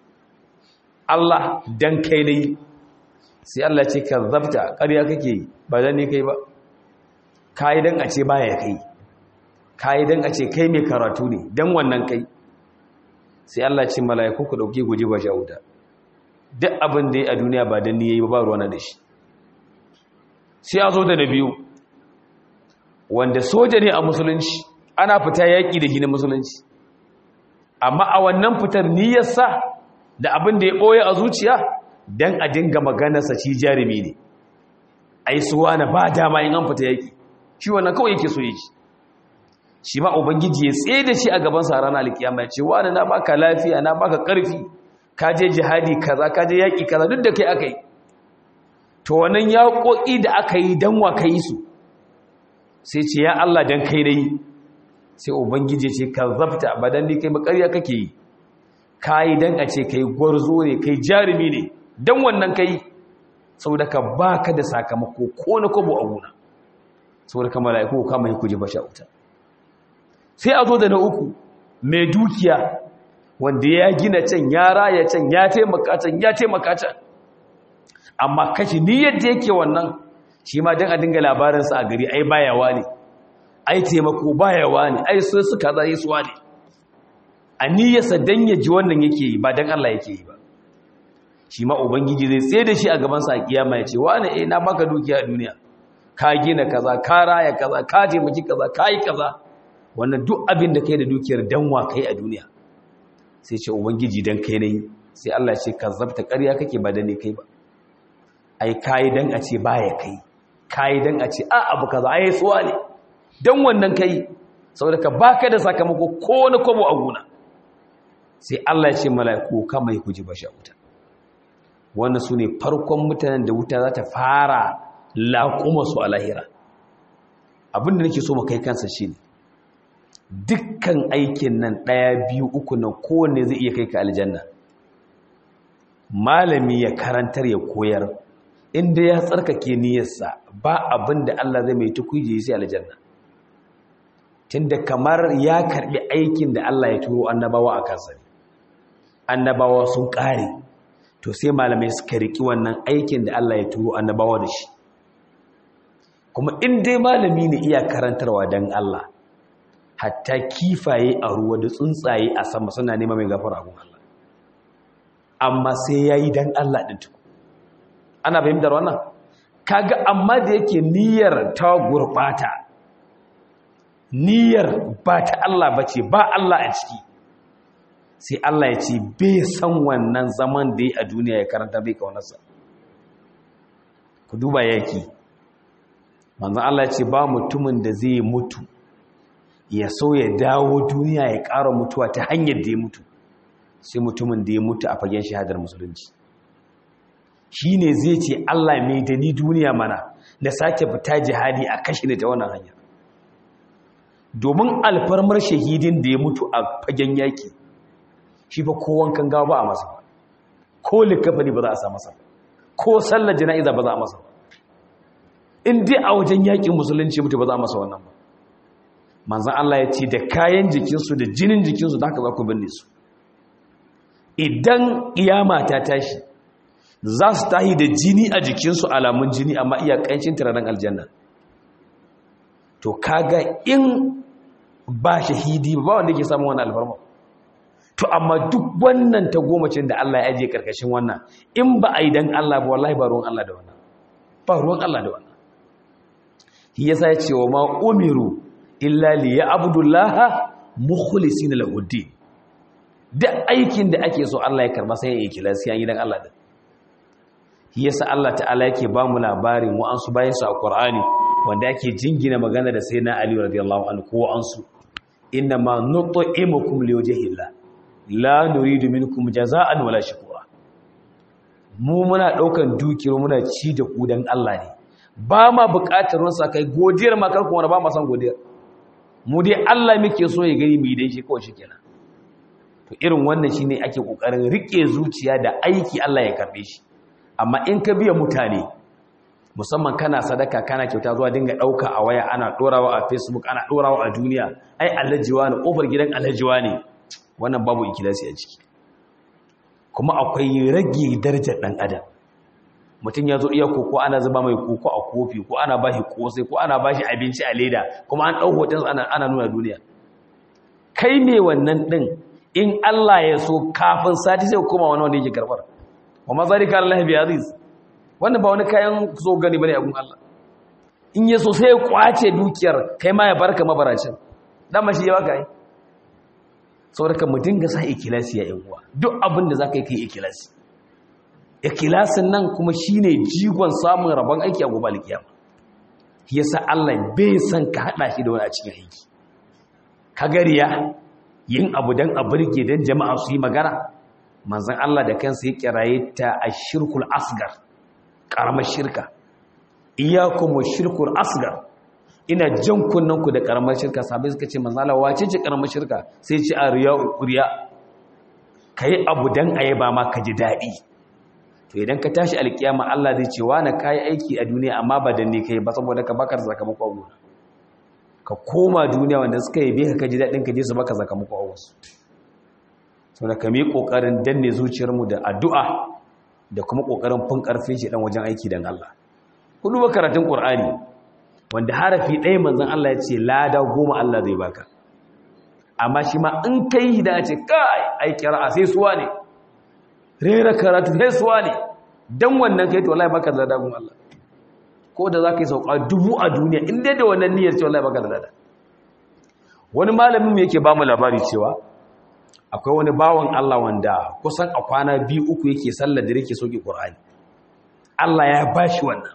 A: Allah dan kai ne sai Allah ce ka zabta ƙarya kake ba dan ne kai ba kai dan a ce baya kai kai dan a ce kai mai karatu ne dan wannan kai sai Allah ce mala'iku ku dauke guje ba wuta. duk abin da ya a duniya ba dan ne yayi ba ruwana da shi sai a zo da na biyu wanda soja ne a musulunci ana fita yaƙi da gina musulunci amma a wannan fitar niyyarsa da abin da ya ɓoye a zuciya don a dinga maganarsa ci jarumi ne a yi suwa na ba dama in an fita yaƙi shi wannan kawai yake so yake shi ma ubangiji ya tsaye da shi a gabansa a ranar alkiyama ya ce wani na baka lafiya na baka ƙarfi ka je jihadi kaza ka je yaƙi kaza duk da kai aka yi to wannan yaƙoƙi da aka yi don wa ka yi su sai ce ya Allah don kai na yi sai ubangiji ce ka zafta ba don ni kai makarya kake yi ka yi don a ce kai gwarzo ne kai jarumi ne don wannan kai saboda ka ba ka da sakamako ko na kwabo a gona saboda ka mala'iku kama yi kuje basha wuta sai a zo da na uku mai dukiya wanda ya gina can ya raya can ya taimaka can ya taimaka can amma kashi ni yadda yake wannan shi ma don a dinga labarinsa a gari ai bayawa ne ai taimako bayawa ne ai sun suka za yi suwa ne a niyyarsa don ya ji wannan yake yi ba don Allah yake yi ba shi ma ubangiji zai tsaye da shi a gabansa a kiyama ya ce wani eh na baka dukiya a duniya ka gina kaza ka raya kaza ka taimaki kaza ka yi kaza wannan duk abin da kai da dukiyar danwa kai a duniya sai ce ubangiji dan kai nayi sai Allah ce ka zabta ƙarya kake ba da ne kai ba ai kai dan a ce baya kai kai dan a ce a abu kaza ai suwa ne dan wannan kai saboda ka baka da sakamako ko na kwabo a gona sai Allah ya ce mala'iku kama ku ji bashi a wuta wannan su ne farkon mutanen da wuta za ta fara laƙuma su a lahira abinda nake so mu kai kansa shi ne dukkan aikin nan ɗaya biyu uku nan kowanne zai iya kai ka aljanna malami ya karantar ya koyar inda ya tsarkake niyyarsa ba abin da Allah zai mai tukuje sai aljanna tunda kamar ya karbi aikin da Allah ya turo annabawa a kansa annabawa sun kare to sai malamai suka riki wannan aikin da Allah ya turo annabawa da shi kuma in dai malami ne iya karantarwa dan Allah hatta kifaye a ruwa da tsuntsaye a sama suna nema mai gafara gun Allah amma sai yayi dan Allah din tuku ana fahimtar wannan kaga amma da yake niyyar ta gurbata niyyar ba ta Allah bace ba Allah a ciki sai Allah ya ce bai san wannan zaman da ya a duniya ya karanta bai kaunarsa ku duba yaki manzan Allah ya ce ba mutumin da zai mutu ya so ya dawo duniya ya ƙara mutuwa ta hanyar da ya mutu sai mutumin da ya mutu a fagen shahadar musulunci shi ne zai ce Allah mai da ni duniya mana da sake fita jihadi a kashe ne ta wannan hanyar domin alfarmar shahidin da ya mutu a fagen yaki shi fa ko wankan gawa ba a masa ba ko likafani ba za a sa masa ba ko sallar jana'iza ba za a masa ba in dai a wajen yakin musulunci mutu ba za a masa wannan ba manzan Allah ya ce da kayan jikinsu da jinin jikinsu da haka za ku binne su idan iyama ta tashi za su tahi da jini a jikinsu alamun jini amma iya ƙanshin turaren aljanna to kaga in ba shahidi ba wanda ke samun wani alfarma to amma duk wannan ta gomacin da Allah ya ajiye karkashin wannan in ba a yi don Allah ba wallahi ba ruwan Allah da wannan ba ruwan Allah da wannan shi yasa ya ce wa ma umiru illa li ya'budullaha mukhlisina lahu din duk aikin da ake so Allah ya karba sai ya yi kilasi an yi dan Allah din shi yasa Allah ta'ala yake ba mu labarin mu an su bayan su a Qur'ani wanda yake jingina magana da sayyidina Ali radiyallahu anhu ko an su inna ma nut'imukum liwajhillah la nuridu minkum jaza'an wala shukura mu muna daukan dukiyar muna ci da ku dan Allah ne ba ma buƙatar ruwan kai godiyar ma kar kuma ba ma san godiyar mu dai Allah muke so ya gani mu yi dan shi kawai shikenan to irin wannan shine ake kokarin rike zuciya da aiki Allah ya karbe shi amma in ka biya mutane musamman kana sadaka kana kyauta zuwa dinga dauka a waya ana dorawa a Facebook ana dorawa a duniya ai allajiwa ne kofar gidan allajiwa ne wannan babu ikilasi a ciki kuma akwai rage darajar dan adam mutum ya zo iya koko ana zuba mai koko a kofi ko ana bashi kosai ko ana bashi abinci a leda kuma an dau hoton ana ana nuna duniya kai me wannan din in Allah ya so kafin sati sai koma wani wanda yake karbar wa mazalika Allah bi aziz wannan ba wani kayan so gani bane a gun Allah in ya so sai ya kwace dukiyar kai ma ya barka mabaracin dan shi ya baka yi saboda mu dinga sa ikilasi ya yan uwa duk abin da zaka yi kai ikilasi ikilasin nan kuma shine jigon samun rabon aiki a gobe alkiyama yasa Allah bai san ka hada shi da wani a cikin aiki ka gariya yin abu dan a burge dan jama'a su yi magana manzon Allah da kansa ya kiraye ta ashirkul asgar karamar shirka iyyakum shirkul asgar ina jan kunnan ku da karamar shirka sabai suka ce manzon Allah wace ce karamar shirka sai ce a riya riya kai abu dan ayaba ma ka ji dadi to idan ka tashi alkiyama Allah zai ce wani kai aiki a duniya amma ba dan ne kai ba saboda ka baka sakamako a gona ka koma duniya wanda suka yi ka ji daɗin ka je su baka sakamako a wasu sau da ka mi ƙoƙarin danne zuciyarmu da addu'a da kuma ƙoƙarin fin ƙarfin shi ɗan wajen aiki don Allah hudu ba karatun ƙur'ani wanda harafi ɗaya manzan Allah ya ce lada goma Allah zai baka amma shi ma in ka yi da ce kai ai kira sai suwa ne rera karatu haisuwa ne don wannan kai to wallahi baka da dagun Allah ko da za ka yi sauka dubu a duniya in dai da wannan niyyar ce wallahi baka da lada wani malamin mu yake ba mu labari cewa akwai wani bawan Allah wanda kusan a kwana biyu uku yake sallar da yake soke Qur'ani Allah ya bashi wannan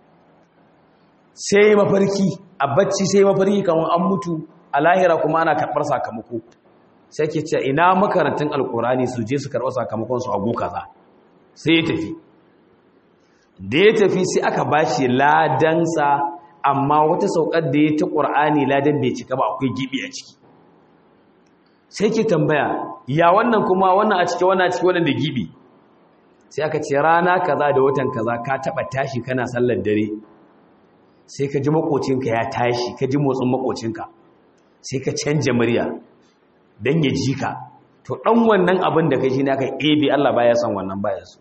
A: sai mafarki a bacci sai mafarki kamar an mutu a lahira kuma ana karɓar sakamako sai ke ce ina makarantun alkurani su je su karɓar sakamakon su agu kaza sai ya tafi da ya tafi sai aka bashi ladansa amma wata saukar da ya ta ƙur'ani ladan bai cika ba akwai gibi a ciki sai ke tambaya ya wannan kuma wannan a ciki wannan a ciki wannan da gibi sai aka ce rana kaza da watan kaza ka taɓa tashi kana sallar dare sai ka ji makocinka ya tashi ka ji motsin makocinka sai ka canja murya don ya ji ka to ɗan wannan abin da ka shi ne aka ebe Allah baya son wannan baya su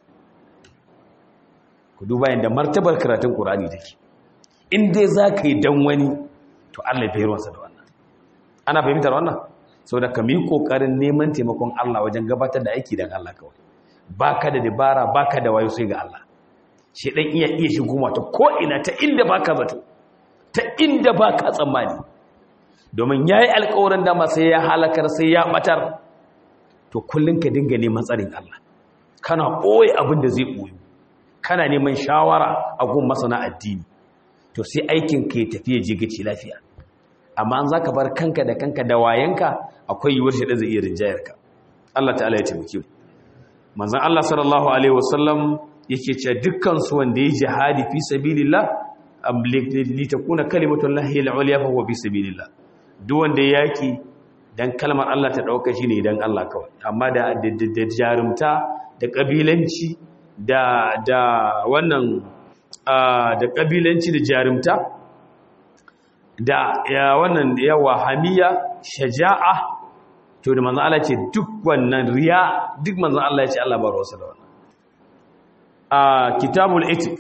A: ku duba yadda martabar karatun ƙurani take in dai za ka yi don wani to Allah ya ruwansa da wannan ana fahimtar wannan sau da ka mi ƙoƙarin neman taimakon Allah wajen gabatar da aiki don Allah kawai ba ka da dabara ba ka da wayo sai ga Allah shi ɗan iya iya shigo mata ko'ina ta inda ba ka zato ta inda ba ka tsammani domin ya yi alkawarin dama sai ya halakar sai ya ɓatar to kullum ka dinga neman tsarin Allah kana ɓoye abin da zai ɓoyo kana neman shawara a gun masana addini to sai aikin ka ya tafiya jigaci lafiya amma an za ka bar kanka da kanka da wayanka akwai yiwuwar shi da zai iya rinjayar ka Allah ta'ala ya taimake mu manzon Allah sallallahu alaihi wasallam yake ce dukkan su wanda ya jihadi fi sabilillah li takuna kalimatullahi al-ulya fa huwa fi sabilillah duk wanda ya yaki dan kalmar Allah ta dauka shi ne dan Allah kawai amma da da jarumta da kabilanci da da wannan da kabilanci da jarumta da ya wannan yawa hamiya shaja'a to da manzon Allah ce duk wannan riya duk manzon Allah ya ce Allah ba ruwansa da wannan a kitabul etik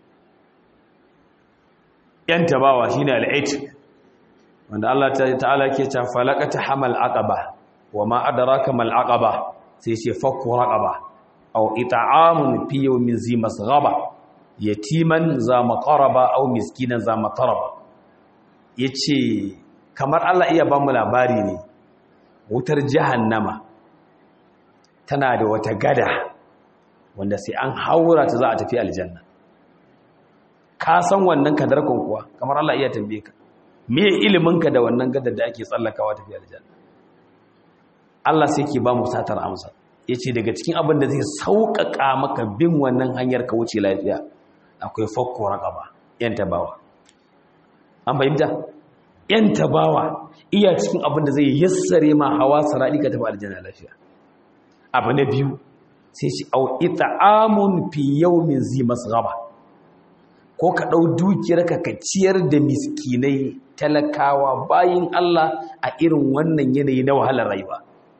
A: yan tabawa shine al-etik wanda Allah ta'ala ke ta falaqata hamal aqaba wama adraka mal aqaba sai ce fakku raqaba aw it'amun fi yawmin zi masghaba yatiman za maqaraba aw miskinan za mataraba yace kamar Allah iya ba mu labari ne wutar jahannama tana da wata gada wanda sai an haura ta za a tafi aljanna ka san wannan kadarkon kuwa kamar Allah iya tambaye ka me iliminka da wannan gadar da ake tsallakawa tafi aljanna Allah sai ke ba mu satar amsa yace daga cikin abin da zai sauƙaƙa maka bin wannan hanyar ka wuce lafiya akwai fakko raqaba yan tabawa an fahimta yan tabawa iya cikin abin da zai yassare ma hawa saradi ka tafi aljanna lafiya abu na biyu sai shi au ita'amun fi yawmin zi masghaba ko ka dau dukiyar ka ka ciyar da miskinai talakawa bayin Allah a irin wannan yanayi na wahalar rayuwa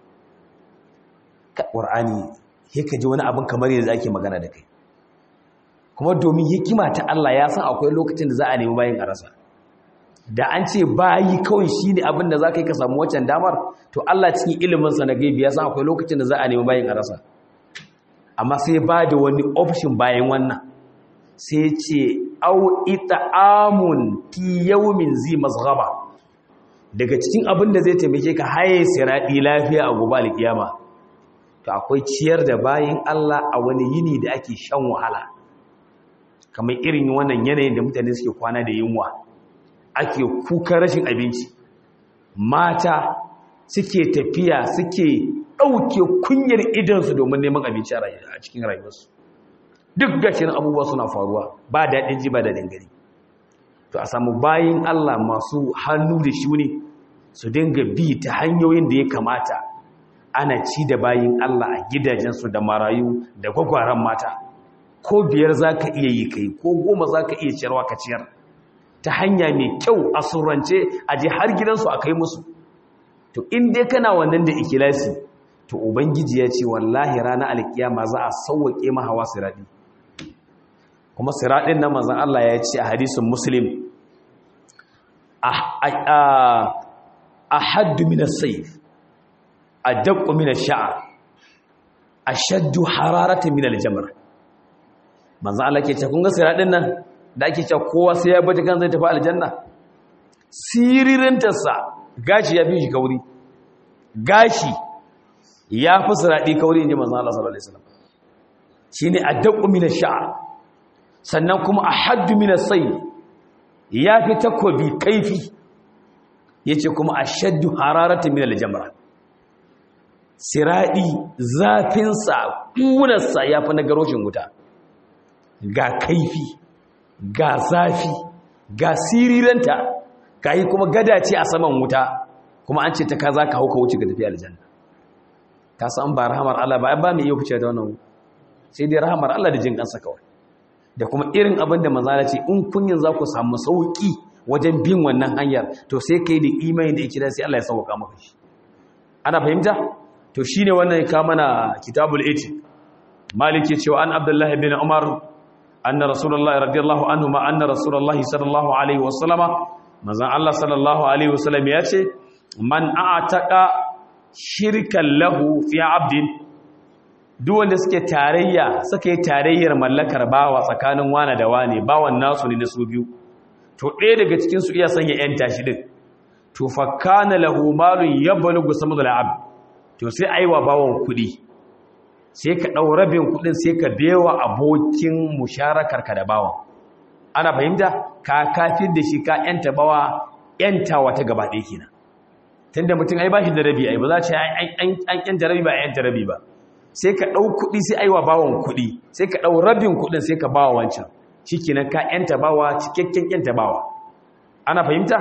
A: ka qur'ani sai ka ji wani abin kamar yanzu ake magana da kai kuma domin hikima ta Allah ya san akwai lokacin da za a nemi bayin a rasa da an ce bayi kawai shine abin da za ka yi ka samu waccan damar to Allah cikin iliminsa na gaibi ya san akwai lokacin da za a nemi bayin a rasa amma sai ba da wani option bayan wannan sai ce au ita'amun fi yawmin zi mazghaba daga cikin abin da zai taimake ka haye siradi lafiya a gobe alkiyama to akwai ciyar da bayin Allah a wani yini da ake shan wahala kamar irin wannan yanayin da mutane suke kwana da yunwa ake kuka rashin abinci mata suke tafiya suke ɗauke kunyar idansu domin neman abinci a cikin rayuwarsu duk gashin abubuwa suna faruwa ba daɗin ji ba daɗin gari to a samu bayin Allah masu hannu da shuni su dinga bi ta hanyoyin da ya kamata ana ci da bayin Allah a gidajensu da marayu da gwagwaran mata ko biyar za ka iya yi kai ko goma za ka iya ciyarwa ka ciyar ta hanya mai kyau a surrance a je har gidansu a kai musu to in dai kana wannan da ikilasi to ubangiji ya ce wallahi ranar alkiyama za a sauwaƙe mahawa siraɗi kuma siraɗin na manzan Allah ya ce a hadisun muslim a haddu minas saif a daƙo minas sha'ar ashaddu hararatan min al-jamr manzo Allah ke ce kun ga siradin nan da ake cewa kowa sai ya bata kan zai tafi aljanna siririntarsa gashi ya fi shi kauri gashi ya fi siradi kauri inji manzo Allah sallallahu alaihi wasallam shine addaqu min ash-sha'r sannan kuma ahaddu min as-sayl ya fi takobi kaifi yace kuma ashaddu hararatan min al-jamra siradi zafinsa kunarsa ya fi na garoshin wuta ga kaifi ga zafi ga siriranta ga yi kuma gada ce a saman wuta kuma an ce ta ka za ka hauka wuce ga tafi aljanna ka san ba rahamar Allah ba ba mai iya fice da wannan sai dai rahamar Allah da jin kansa kawai da kuma irin abin da manzala ce in kunyin za ku samu sauki wajen bin wannan hanyar to sai kai da imani da ikira sai Allah ya sauka maka shi ana fahimta to shine wannan ka mana kitabul iti maliki cewa an abdullahi bin umar anna rasulullahi radiyallahu anhu ma anna rasulullahi sallallahu alaihi wasallama manzon Allah sallallahu alaihi wasallam ya ce man a'taqa shirkan lahu fi abdin duk wanda suke tarayya suka yi tarayyar mallakar bawa tsakanin wana da wane bawan nasu ne na su biyu to ɗaya daga cikin su iya sanya yan tashi din to fa kana lahu malun yablugu samudul abd to sai aiwa bawon kuɗi sai ka ɗau rabin kuɗin sai ka bewa abokin musharakar ka da bawan ana fahimta ka kafin da shi ka yanta bawa yanta wata gaba ɗaya kenan tunda mutum ai ba shi da rabi ai ba za ce an yanta rabi ba a yanta rabi ba sai ka ɗau kuɗi sai aiwa bawan kuɗi sai ka ɗau rabin kuɗin sai ka bawa wancan shi kenan ka yanta bawa cikakken yanta bawa ana fahimta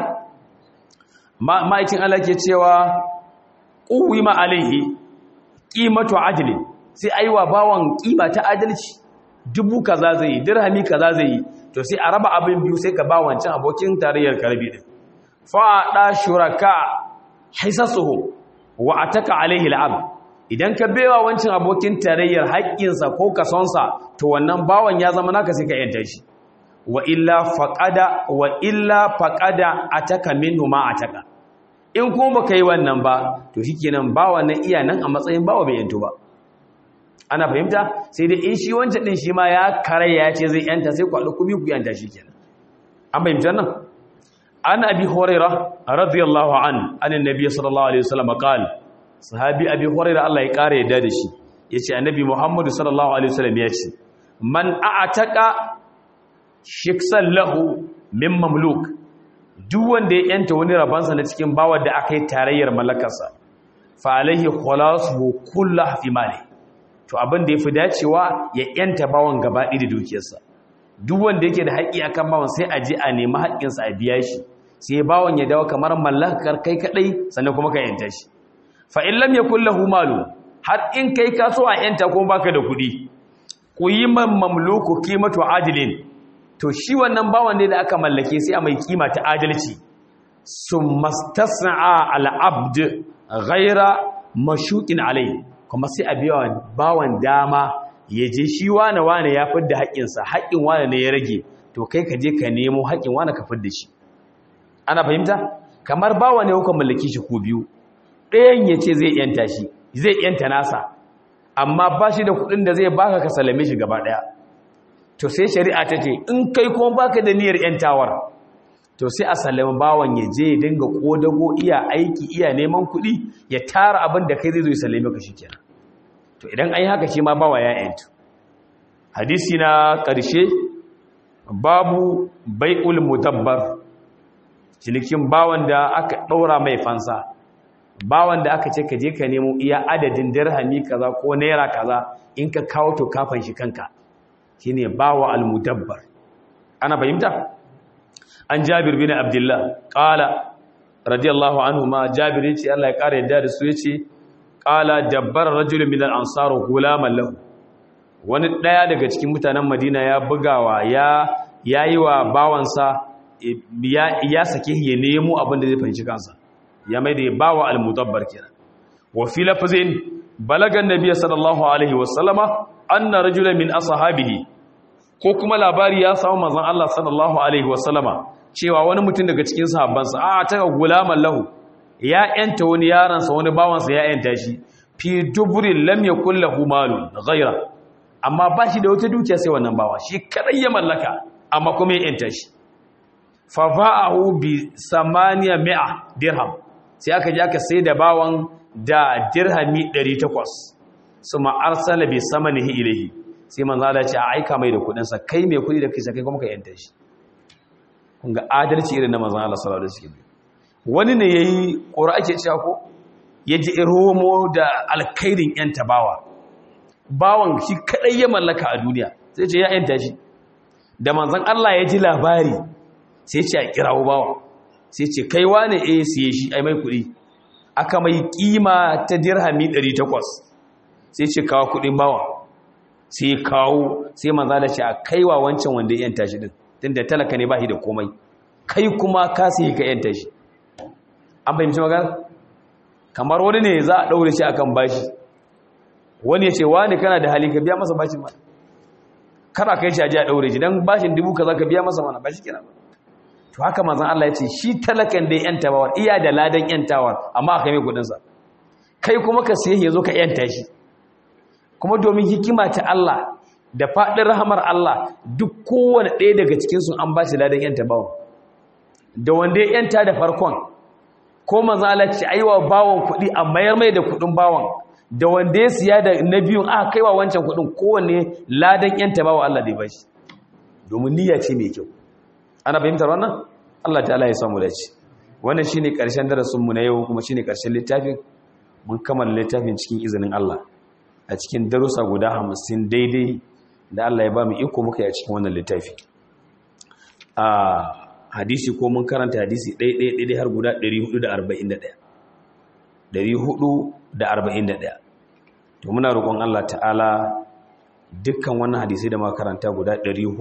A: ma'aikin Allah ke cewa ƙuwi ma alaihi ƙimatu adilin sai aiwa bawan ƙima ta adalci dubu kaza zai yi dirhami kaza zai yi to sai a raba abin biyu sai ka ba wancan abokin tarayyar karbi din fa'ada shuraka hisasuhu wa ataka alaihi al'ab idan ka bewa wancan abokin tarayyar haƙƙinsa ko kasonsa to wannan bawan ya zama naka sai ka yanta shi wa illa faqada wa illa faqada ataka minhu ma ataka in kuma baka yi wannan ba to shikenan bawan nan iya nan a matsayin bawa bai yanto ba ana fahimta sai dai in shi wancan din shi ma ya kare ya ce zai yanta sai ku haɗu ku biyu ku yanta shi kenan an fahimta nan an abi huraira radiyallahu an anin nabi sallallahu alaihi wasallam qal sahabi abi huraira Allah ya kare yadda da shi yace annabi muhammadu sallallahu alaihi wasallam ya ce man a'taqa shiksan lahu min mamluk duk wanda ya yanta wani rabansa na cikin bawar da aka yi tarayyar mallakarsa fa alaihi khalasu kullu fi mali to abin da yafi dacewa ya yanta bawan gaba da dukiyarsa duk wanda yake da haƙƙi akan bawan sai a je a nemi haƙƙinsa a biya shi sai bawan ya dawo kamar mallakar kai kadai sannan kuma ka yanta shi fa in lam yakul lahu malu har in kai ka so a yanta kuma baka da kuɗi ku yi man mamluku qimatu adilin to shi wannan bawan ne da aka mallake sai a mai kima ta adalci summastas'a al-abd ghaira mashuqin alai kuma sai a biya bawan dama ya je shi wane wane ya fidda haƙƙinsa haƙƙin wane ne ya rage to kai ka je ka nemo haƙƙin wane ka fidda shi ana fahimta kamar bawa ne kuka mallaki shi ko biyu ɗayan ya ce zai yanta shi zai yanta nasa amma ba shi da kuɗin da zai baka ka salame shi gaba ɗaya to sai shari'a ta ce in kai kuma baka da niyyar yantawar to sai a sallama bawan ya je ya dinga kodago iya aiki iya neman kuɗi ya tara abin da kai zai zo ya sallame ka shikenan to idan an yi haka shi ma bawa ya yantu hadisi na ƙarshe babu bai'ul mudabbar cinikin bawan da aka ɗaura mai fansa bawan da aka ce ka je ka nemo iya adadin dirhami kaza ko naira kaza in ka kawo to kafan shi kanka shine bawa al-mudabbar ana fahimta an jabir bin abdullah qala radiyallahu anhu ma jabir yace Allah ya kare yadda da su yace qala dabbar rajulun min al-ansar gulaman lahu wani daya daga cikin mutanen Madina ya bugawa ya yayi wa bawansa ya ya sake ya nemo abin da zai fanci kansa ya mai da ya bawa al-mudabbar kenan wa fi lafzin balagan nabiy sallallahu alaihi wasallama anna rajulan min ashabihi ko kuma labari ya samu manzon Allah sallallahu alaihi wasallama cewa wani mutum daga cikin sahabbansa a ta gulaman lahu ya yanta wani yaransa wani bawansa ya yanta shi fi duburin lam yakul lahu malun ghayra amma ba shi da wata dukiya sai wannan bawa shi kadai ya mallaka amma kuma ya yanta shi fa ba'ahu bi samaniya mi'a dirham sai aka je aka sai da bawan da dirhami 800 suma arsala bi samanihi ilayhi sai manzo Allah ya ce a aika mai da kudin sa kai mai kudi da kai kai kuma ka yanta shi kun ga adalci irin na manzo Allah sallallahu alaihi wasallam wani ne yayi ƙura ake cewa ko yaji iromo da alkhairin yanta bawa bawan shi kadai ya mallaka a duniya sai ce ya yanta shi da manzon Allah ya ji labari sai ce a kirawo bawa sai ce kai wane eh siye shi ai mai kuɗi aka mai kima ta dirhami 800 sai ce kawo kuɗin bawa sai kawo sai manzon Allah ce a kaiwa wancan wanda ya yanta shi din tunda talaka ne ba shi da komai kai kuma ka sai ka yanta shi an fahimci magana kamar wani ne za a ɗaure shi akan bashi wani ya ce wani kana da hali ka biya masa bashin mana kana kai shi aji a ɗaure shi don bashin dubu ka za ka biya masa mana bashi kenan to haka manzan Allah ya ce shi talakan da yan tabawar iya da ladan yan tawar amma aka mai kudinsa kai kuma ka siye ya zo ka yanta shi kuma domin hikima ta Allah da faɗin rahamar Allah duk kowane ɗaya daga cikinsu an ba shi ladan yan tabawar da wanda ya yanta da farkon ko manzo Allah ce aiwa bawon kuɗi a mayar mai da kuɗin bawon da wanda ya siya da na biyun aka kaiwa wancan kuɗin kowanne ladan yanta bawa Allah da ya bashi domin niyya ce mai kyau ana fahimtar wannan Allah ta'ala ya samu dace wannan shine karshen darasin mu na yau kuma shine karshen littafin mun kammala littafin cikin izinin Allah a cikin darussa guda 50 daidai da Allah ya ba mu iko muka yi a cikin wannan littafi a hadisi ko mun karanta hadisi ɗaya har guda 441 441 to muna roƙon Allah ta'ala dukkan wannan hadisi da muka karanta guda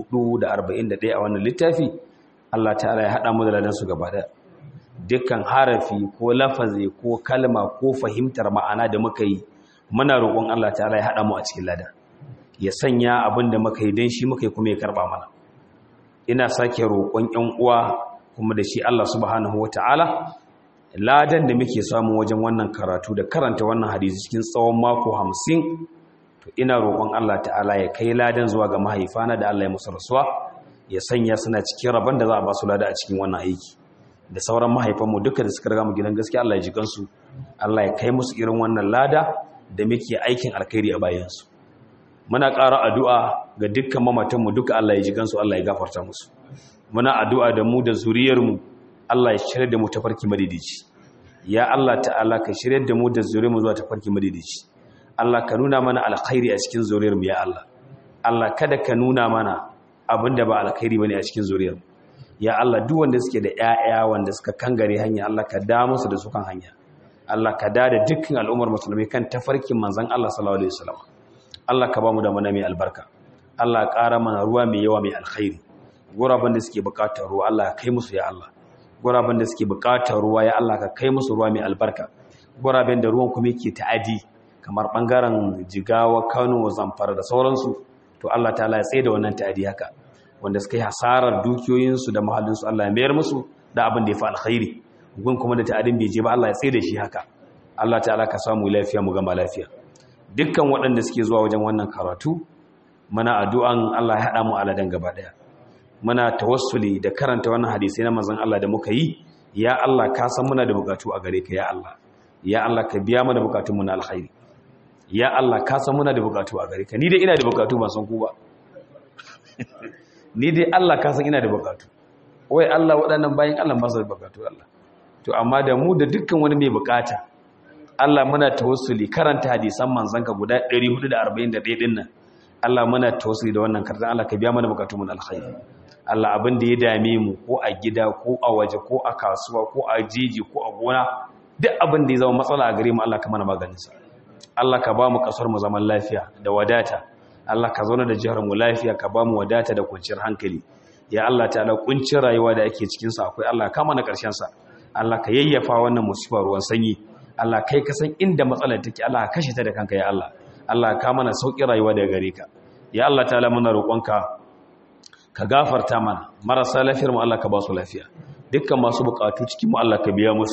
A: 441 a wannan littafi Allah ta'ala ya haɗa mu da ladan su gaba ɗaya dukkan harafi ko lafazi ko kalma ko fahimtar ma'ana da muka yi muna roƙon Allah ta'ala ya haɗa mu a cikin lada ya sanya abin da muka yi don shi muka yi kuma ya karɓa mana ina sake roƙon ƴan uwa kuma da shi Allah subhanahu wata'ala ladan da muke samu wajen wannan karatu da karanta wannan hadisi cikin tsawon mako hamsin to ina roƙon Allah ta'ala ya kai ladan zuwa ga mahaifana da Allah ya musu rasuwa ya sanya suna cikin rabon da za a ba su lada a cikin wannan aiki da sauran mahaifanmu duka da suka riga mu gidan gaskiya Allah ya ji kansu Allah ya kai musu irin wannan lada da muke aikin alkhairi a bayansu muna ƙara addu'a ga dukkan mamatanmu duka Allah ya ji kansu Allah ya gafarta musu muna addu'a da mu da zuriyarmu Allah ya shirya da mu tafarki madidici ya Allah ta'ala ka shirya da mu da zuriyarmu zuwa tafarki madidici Allah ka nuna mana alkhairi a cikin zuriyarmu ya Allah Allah kada ka nuna mana abinda ba alkhairi bane a cikin zuriyarmu ya Allah duk wanda suke da ƴaƴa wanda suka kangare hanya Allah ka da musu da su kan hanya Allah ka da da dukkan al'ummar musulmai kan tafarkin manzon Allah sallallahu alaihi wasallam Allah ka ba mu da mana mai albarka Allah ƙara mana ruwa mai yawa mai alkhairi guraben da suke buƙatar ruwa Allah ka kai musu ya Allah guraben da suke buƙatar ruwa ya Allah ka kai musu ruwa mai albarka guraben da ruwan kuma yake ta'adi kamar bangaren Jigawa Kano Zamfara da sauransu to Allah ta'ala ya tsaye da wannan ta'adi haka wanda suka yi hasarar dukiyoyinsu da mahallinsu Allah ya mayar musu da abin da ya fi alkhairi gun kuma da ta'adin bai je ba Allah ya tsaye da shi haka Allah ta'ala ka samu lafiya mu gama lafiya dukkan waɗanda suke zuwa wajen wannan karatu muna addu'an Allah ya haɗa mu aladan gaba ɗaya muna tawassuli da karanta wannan hadisi na manzon Allah da muka yi ya Allah ka san muna da bukatu a gare ka ya Allah ya Allah ka biya mana bukatunmu na alkhairi ya Allah ka san muna da bukatu a gare ka ni dai ina da bukatu ba san ku ba ni dai Allah ka san ina da bukatu wai Allah waɗannan bayan Allah ba su da bukatu Allah to amma da mu da dukkan wani mai bukata Allah muna tawassuli karanta hadisan manzanka guda 441 din nan Allah muna tawassuli da wannan karanta Allah ka biya mana bukatun mu alkhairi Allah abin da ya dame mu ko a gida ko a waje ko a kasuwa ko a jiji ko a gona duk abin da ya zama matsala a gare mu Allah ka mana maganin sa Allah ka ba mu kasar mu zaman lafiya da wadata Allah ka zauna da jihar mu lafiya ka ba mu wadata da kwanciyar hankali ya Allah ta'ala kuncin rayuwa da ake cikin sa akwai Allah ka mana karshen sa Allah ka yayyafa wannan musibar ruwan sanyi Allah kai ka san inda matsalar take Allah ka kashe ta da kanka ya Allah Allah ka mana sauki rayuwa daga gare ka ya Allah ta'ala muna roƙonka ka gafarta mana marasa lafiyar mu Allah ka ba su lafiya dukkan masu bukatu cikin mu Allah ka biya musu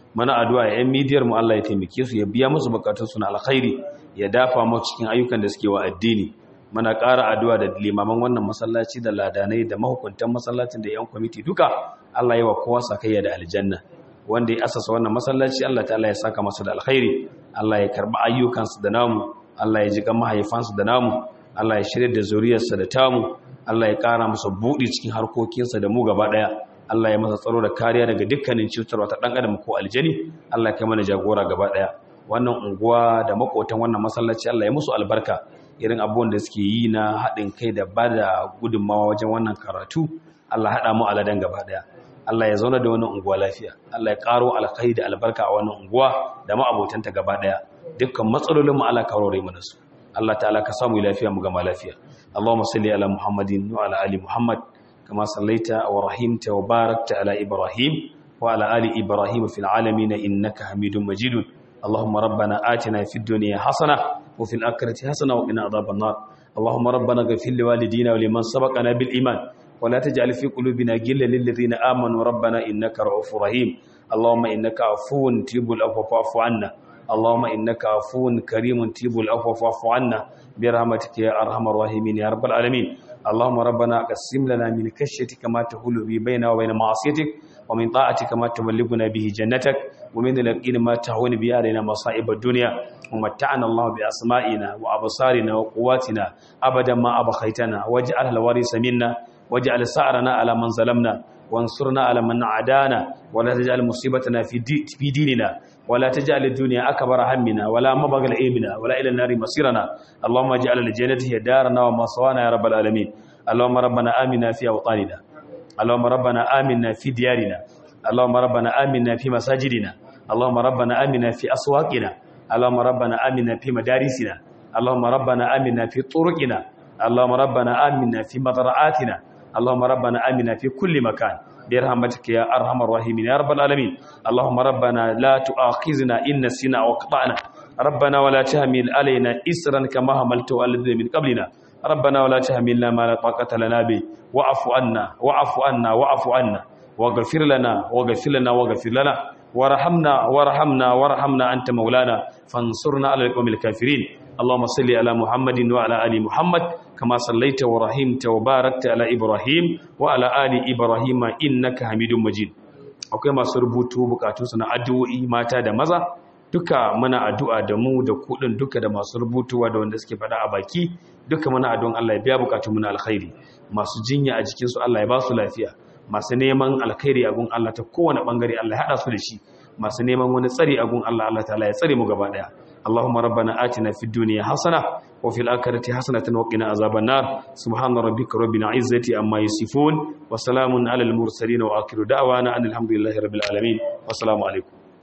A: mana addu'a ya yan midiyar mu Allah ya taimake su ya biya musu bukatun su na alkhairi ya dafa mu cikin ayyukan da suke wa addini mana ƙara addu'a da limaman wannan masallaci da ladanai da mahukuntan masallacin da yan kwamiti duka Allah ya wa kowa sakayya da aljanna wanda ya asasa wannan masallaci Allah ta'ala ya saka masa da alkhairi Allah ya karba ayyukansu da namu Allah ya ji kan mahaifansu da namu Allah ya shirya da zuriyarsa da tamu Allah ya ƙara masa buɗi cikin harkokinsa da mu gaba ɗaya Allah ya masa tsaro da kariya daga dukkanin cutarwa ta ɗan adam ko aljani Allah ya kai mana jagora gaba ɗaya wannan unguwa da makotan wannan masallaci Allah ya musu albarka irin abubuwan da suke yi na haɗin kai da ba da gudunmawa wajen wannan karatu Allah haɗa mu aladan gaba ɗaya Allah ya zauna da wannan unguwa lafiya Allah ya ƙaro alkhairi da albarka a wannan unguwa da ma'abotanta gaba ɗaya dukkan matsalolin mu Allah ka rore mana su Allah ta'ala ka samu lafiya mu gama lafiya Allahumma salli ala Muhammadin wa ala ali Muhammad kama sallaita wa rahimta wa barakta ala Ibrahim wa ala ali Ibrahim fil alamin innaka Hamidum Majid Allahumma rabbana atina fid dunya hasana wa fil akhirati hasana wa qina adhaban nar Allahumma rabbana ighfir li walidina wa liman sabaqana bil iman wa la taj'al fi qulubina ghillan lil ladzina amanu rabbana innaka ra'ufur rahim Allahumma innaka afuwun tuhibbul afwa fa'fu 'anna اللهم إنك عفو كريم تيب العفو فاعف عنا برحمتك يا أرحم الراحمين يا رب العالمين اللهم ربنا قسم لنا من كشيتك ما تحول به بيننا وبين معصيتك ومن طاعتك ما تبلغنا به جنتك ومن اليقين ما تهون به علينا مصائب الدنيا ومتعنا الله بأسمائنا وأبصارنا وقواتنا أبدا ما أبخيتنا واجعل الوارث منا واجعل سعرنا على من ظلمنا وانصرنا على من عادانا ولا تجعل مصيبتنا في, دي في ديننا ولا تجعل الدنيا أكبر همنا ولا مبغل علمنا ولا إلى النار مصيرنا اللهم اجعل الجنة هي دارنا ومصوانا يا رب العالمين اللهم ربنا آمنا في أوطاننا اللهم ربنا آمنا في ديارنا اللهم ربنا آمنا في مساجدنا اللهم ربنا آمنا في أسواقنا اللهم ربنا آمنا في مدارسنا اللهم ربنا آمنا في طرقنا اللهم ربنا آمنا في مضرعاتنا اللهم ربنا آمنا في كل مكان برحمتك يا أرحم الراحمين يا رب العالمين اللهم ربنا لا تؤاخذنا إن نسينا أو أخطأنا ربنا ولا تحمل علينا إسرا كما حملته على الذين من قبلنا ربنا ولا تحملنا ما لا طاقة لنا به واعف عنا واعف عنا واعف عنا واغفر لنا واغفر لنا واغفر لنا وارحمنا وارحمنا وارحمنا أنت مولانا فانصرنا على القوم الكافرين اللهم صل على محمد وعلى آل محمد كما صليت ورحمت وباركت على إبراهيم وعلى آل إبراهيم إنك حميد مجيد akwai masu rubutu bukatunsu na addu'o'i mata da maza duka muna addu'a da mu da kudin duka da masu rubutuwa da wanda suke faɗa a baki duka muna addu'an Allah ya biya bukatun mu na alkhairi masu jinya a jikin su Allah ya ba su lafiya masu neman alkhairi a gun Allah ta kowane bangare Allah ya hada su da shi masu neman wani tsari a gun Allah Allah ta'ala ya tsare mu gaba daya اللهم ربنا آتنا في الدنيا حسنة وفي الآخرة حسنة وقنا عذاب النار سبحان ربك رب العزة عما يصفون وسلام على المرسلين وآخر دعوانا أن الحمد لله رب العالمين والسلام عليكم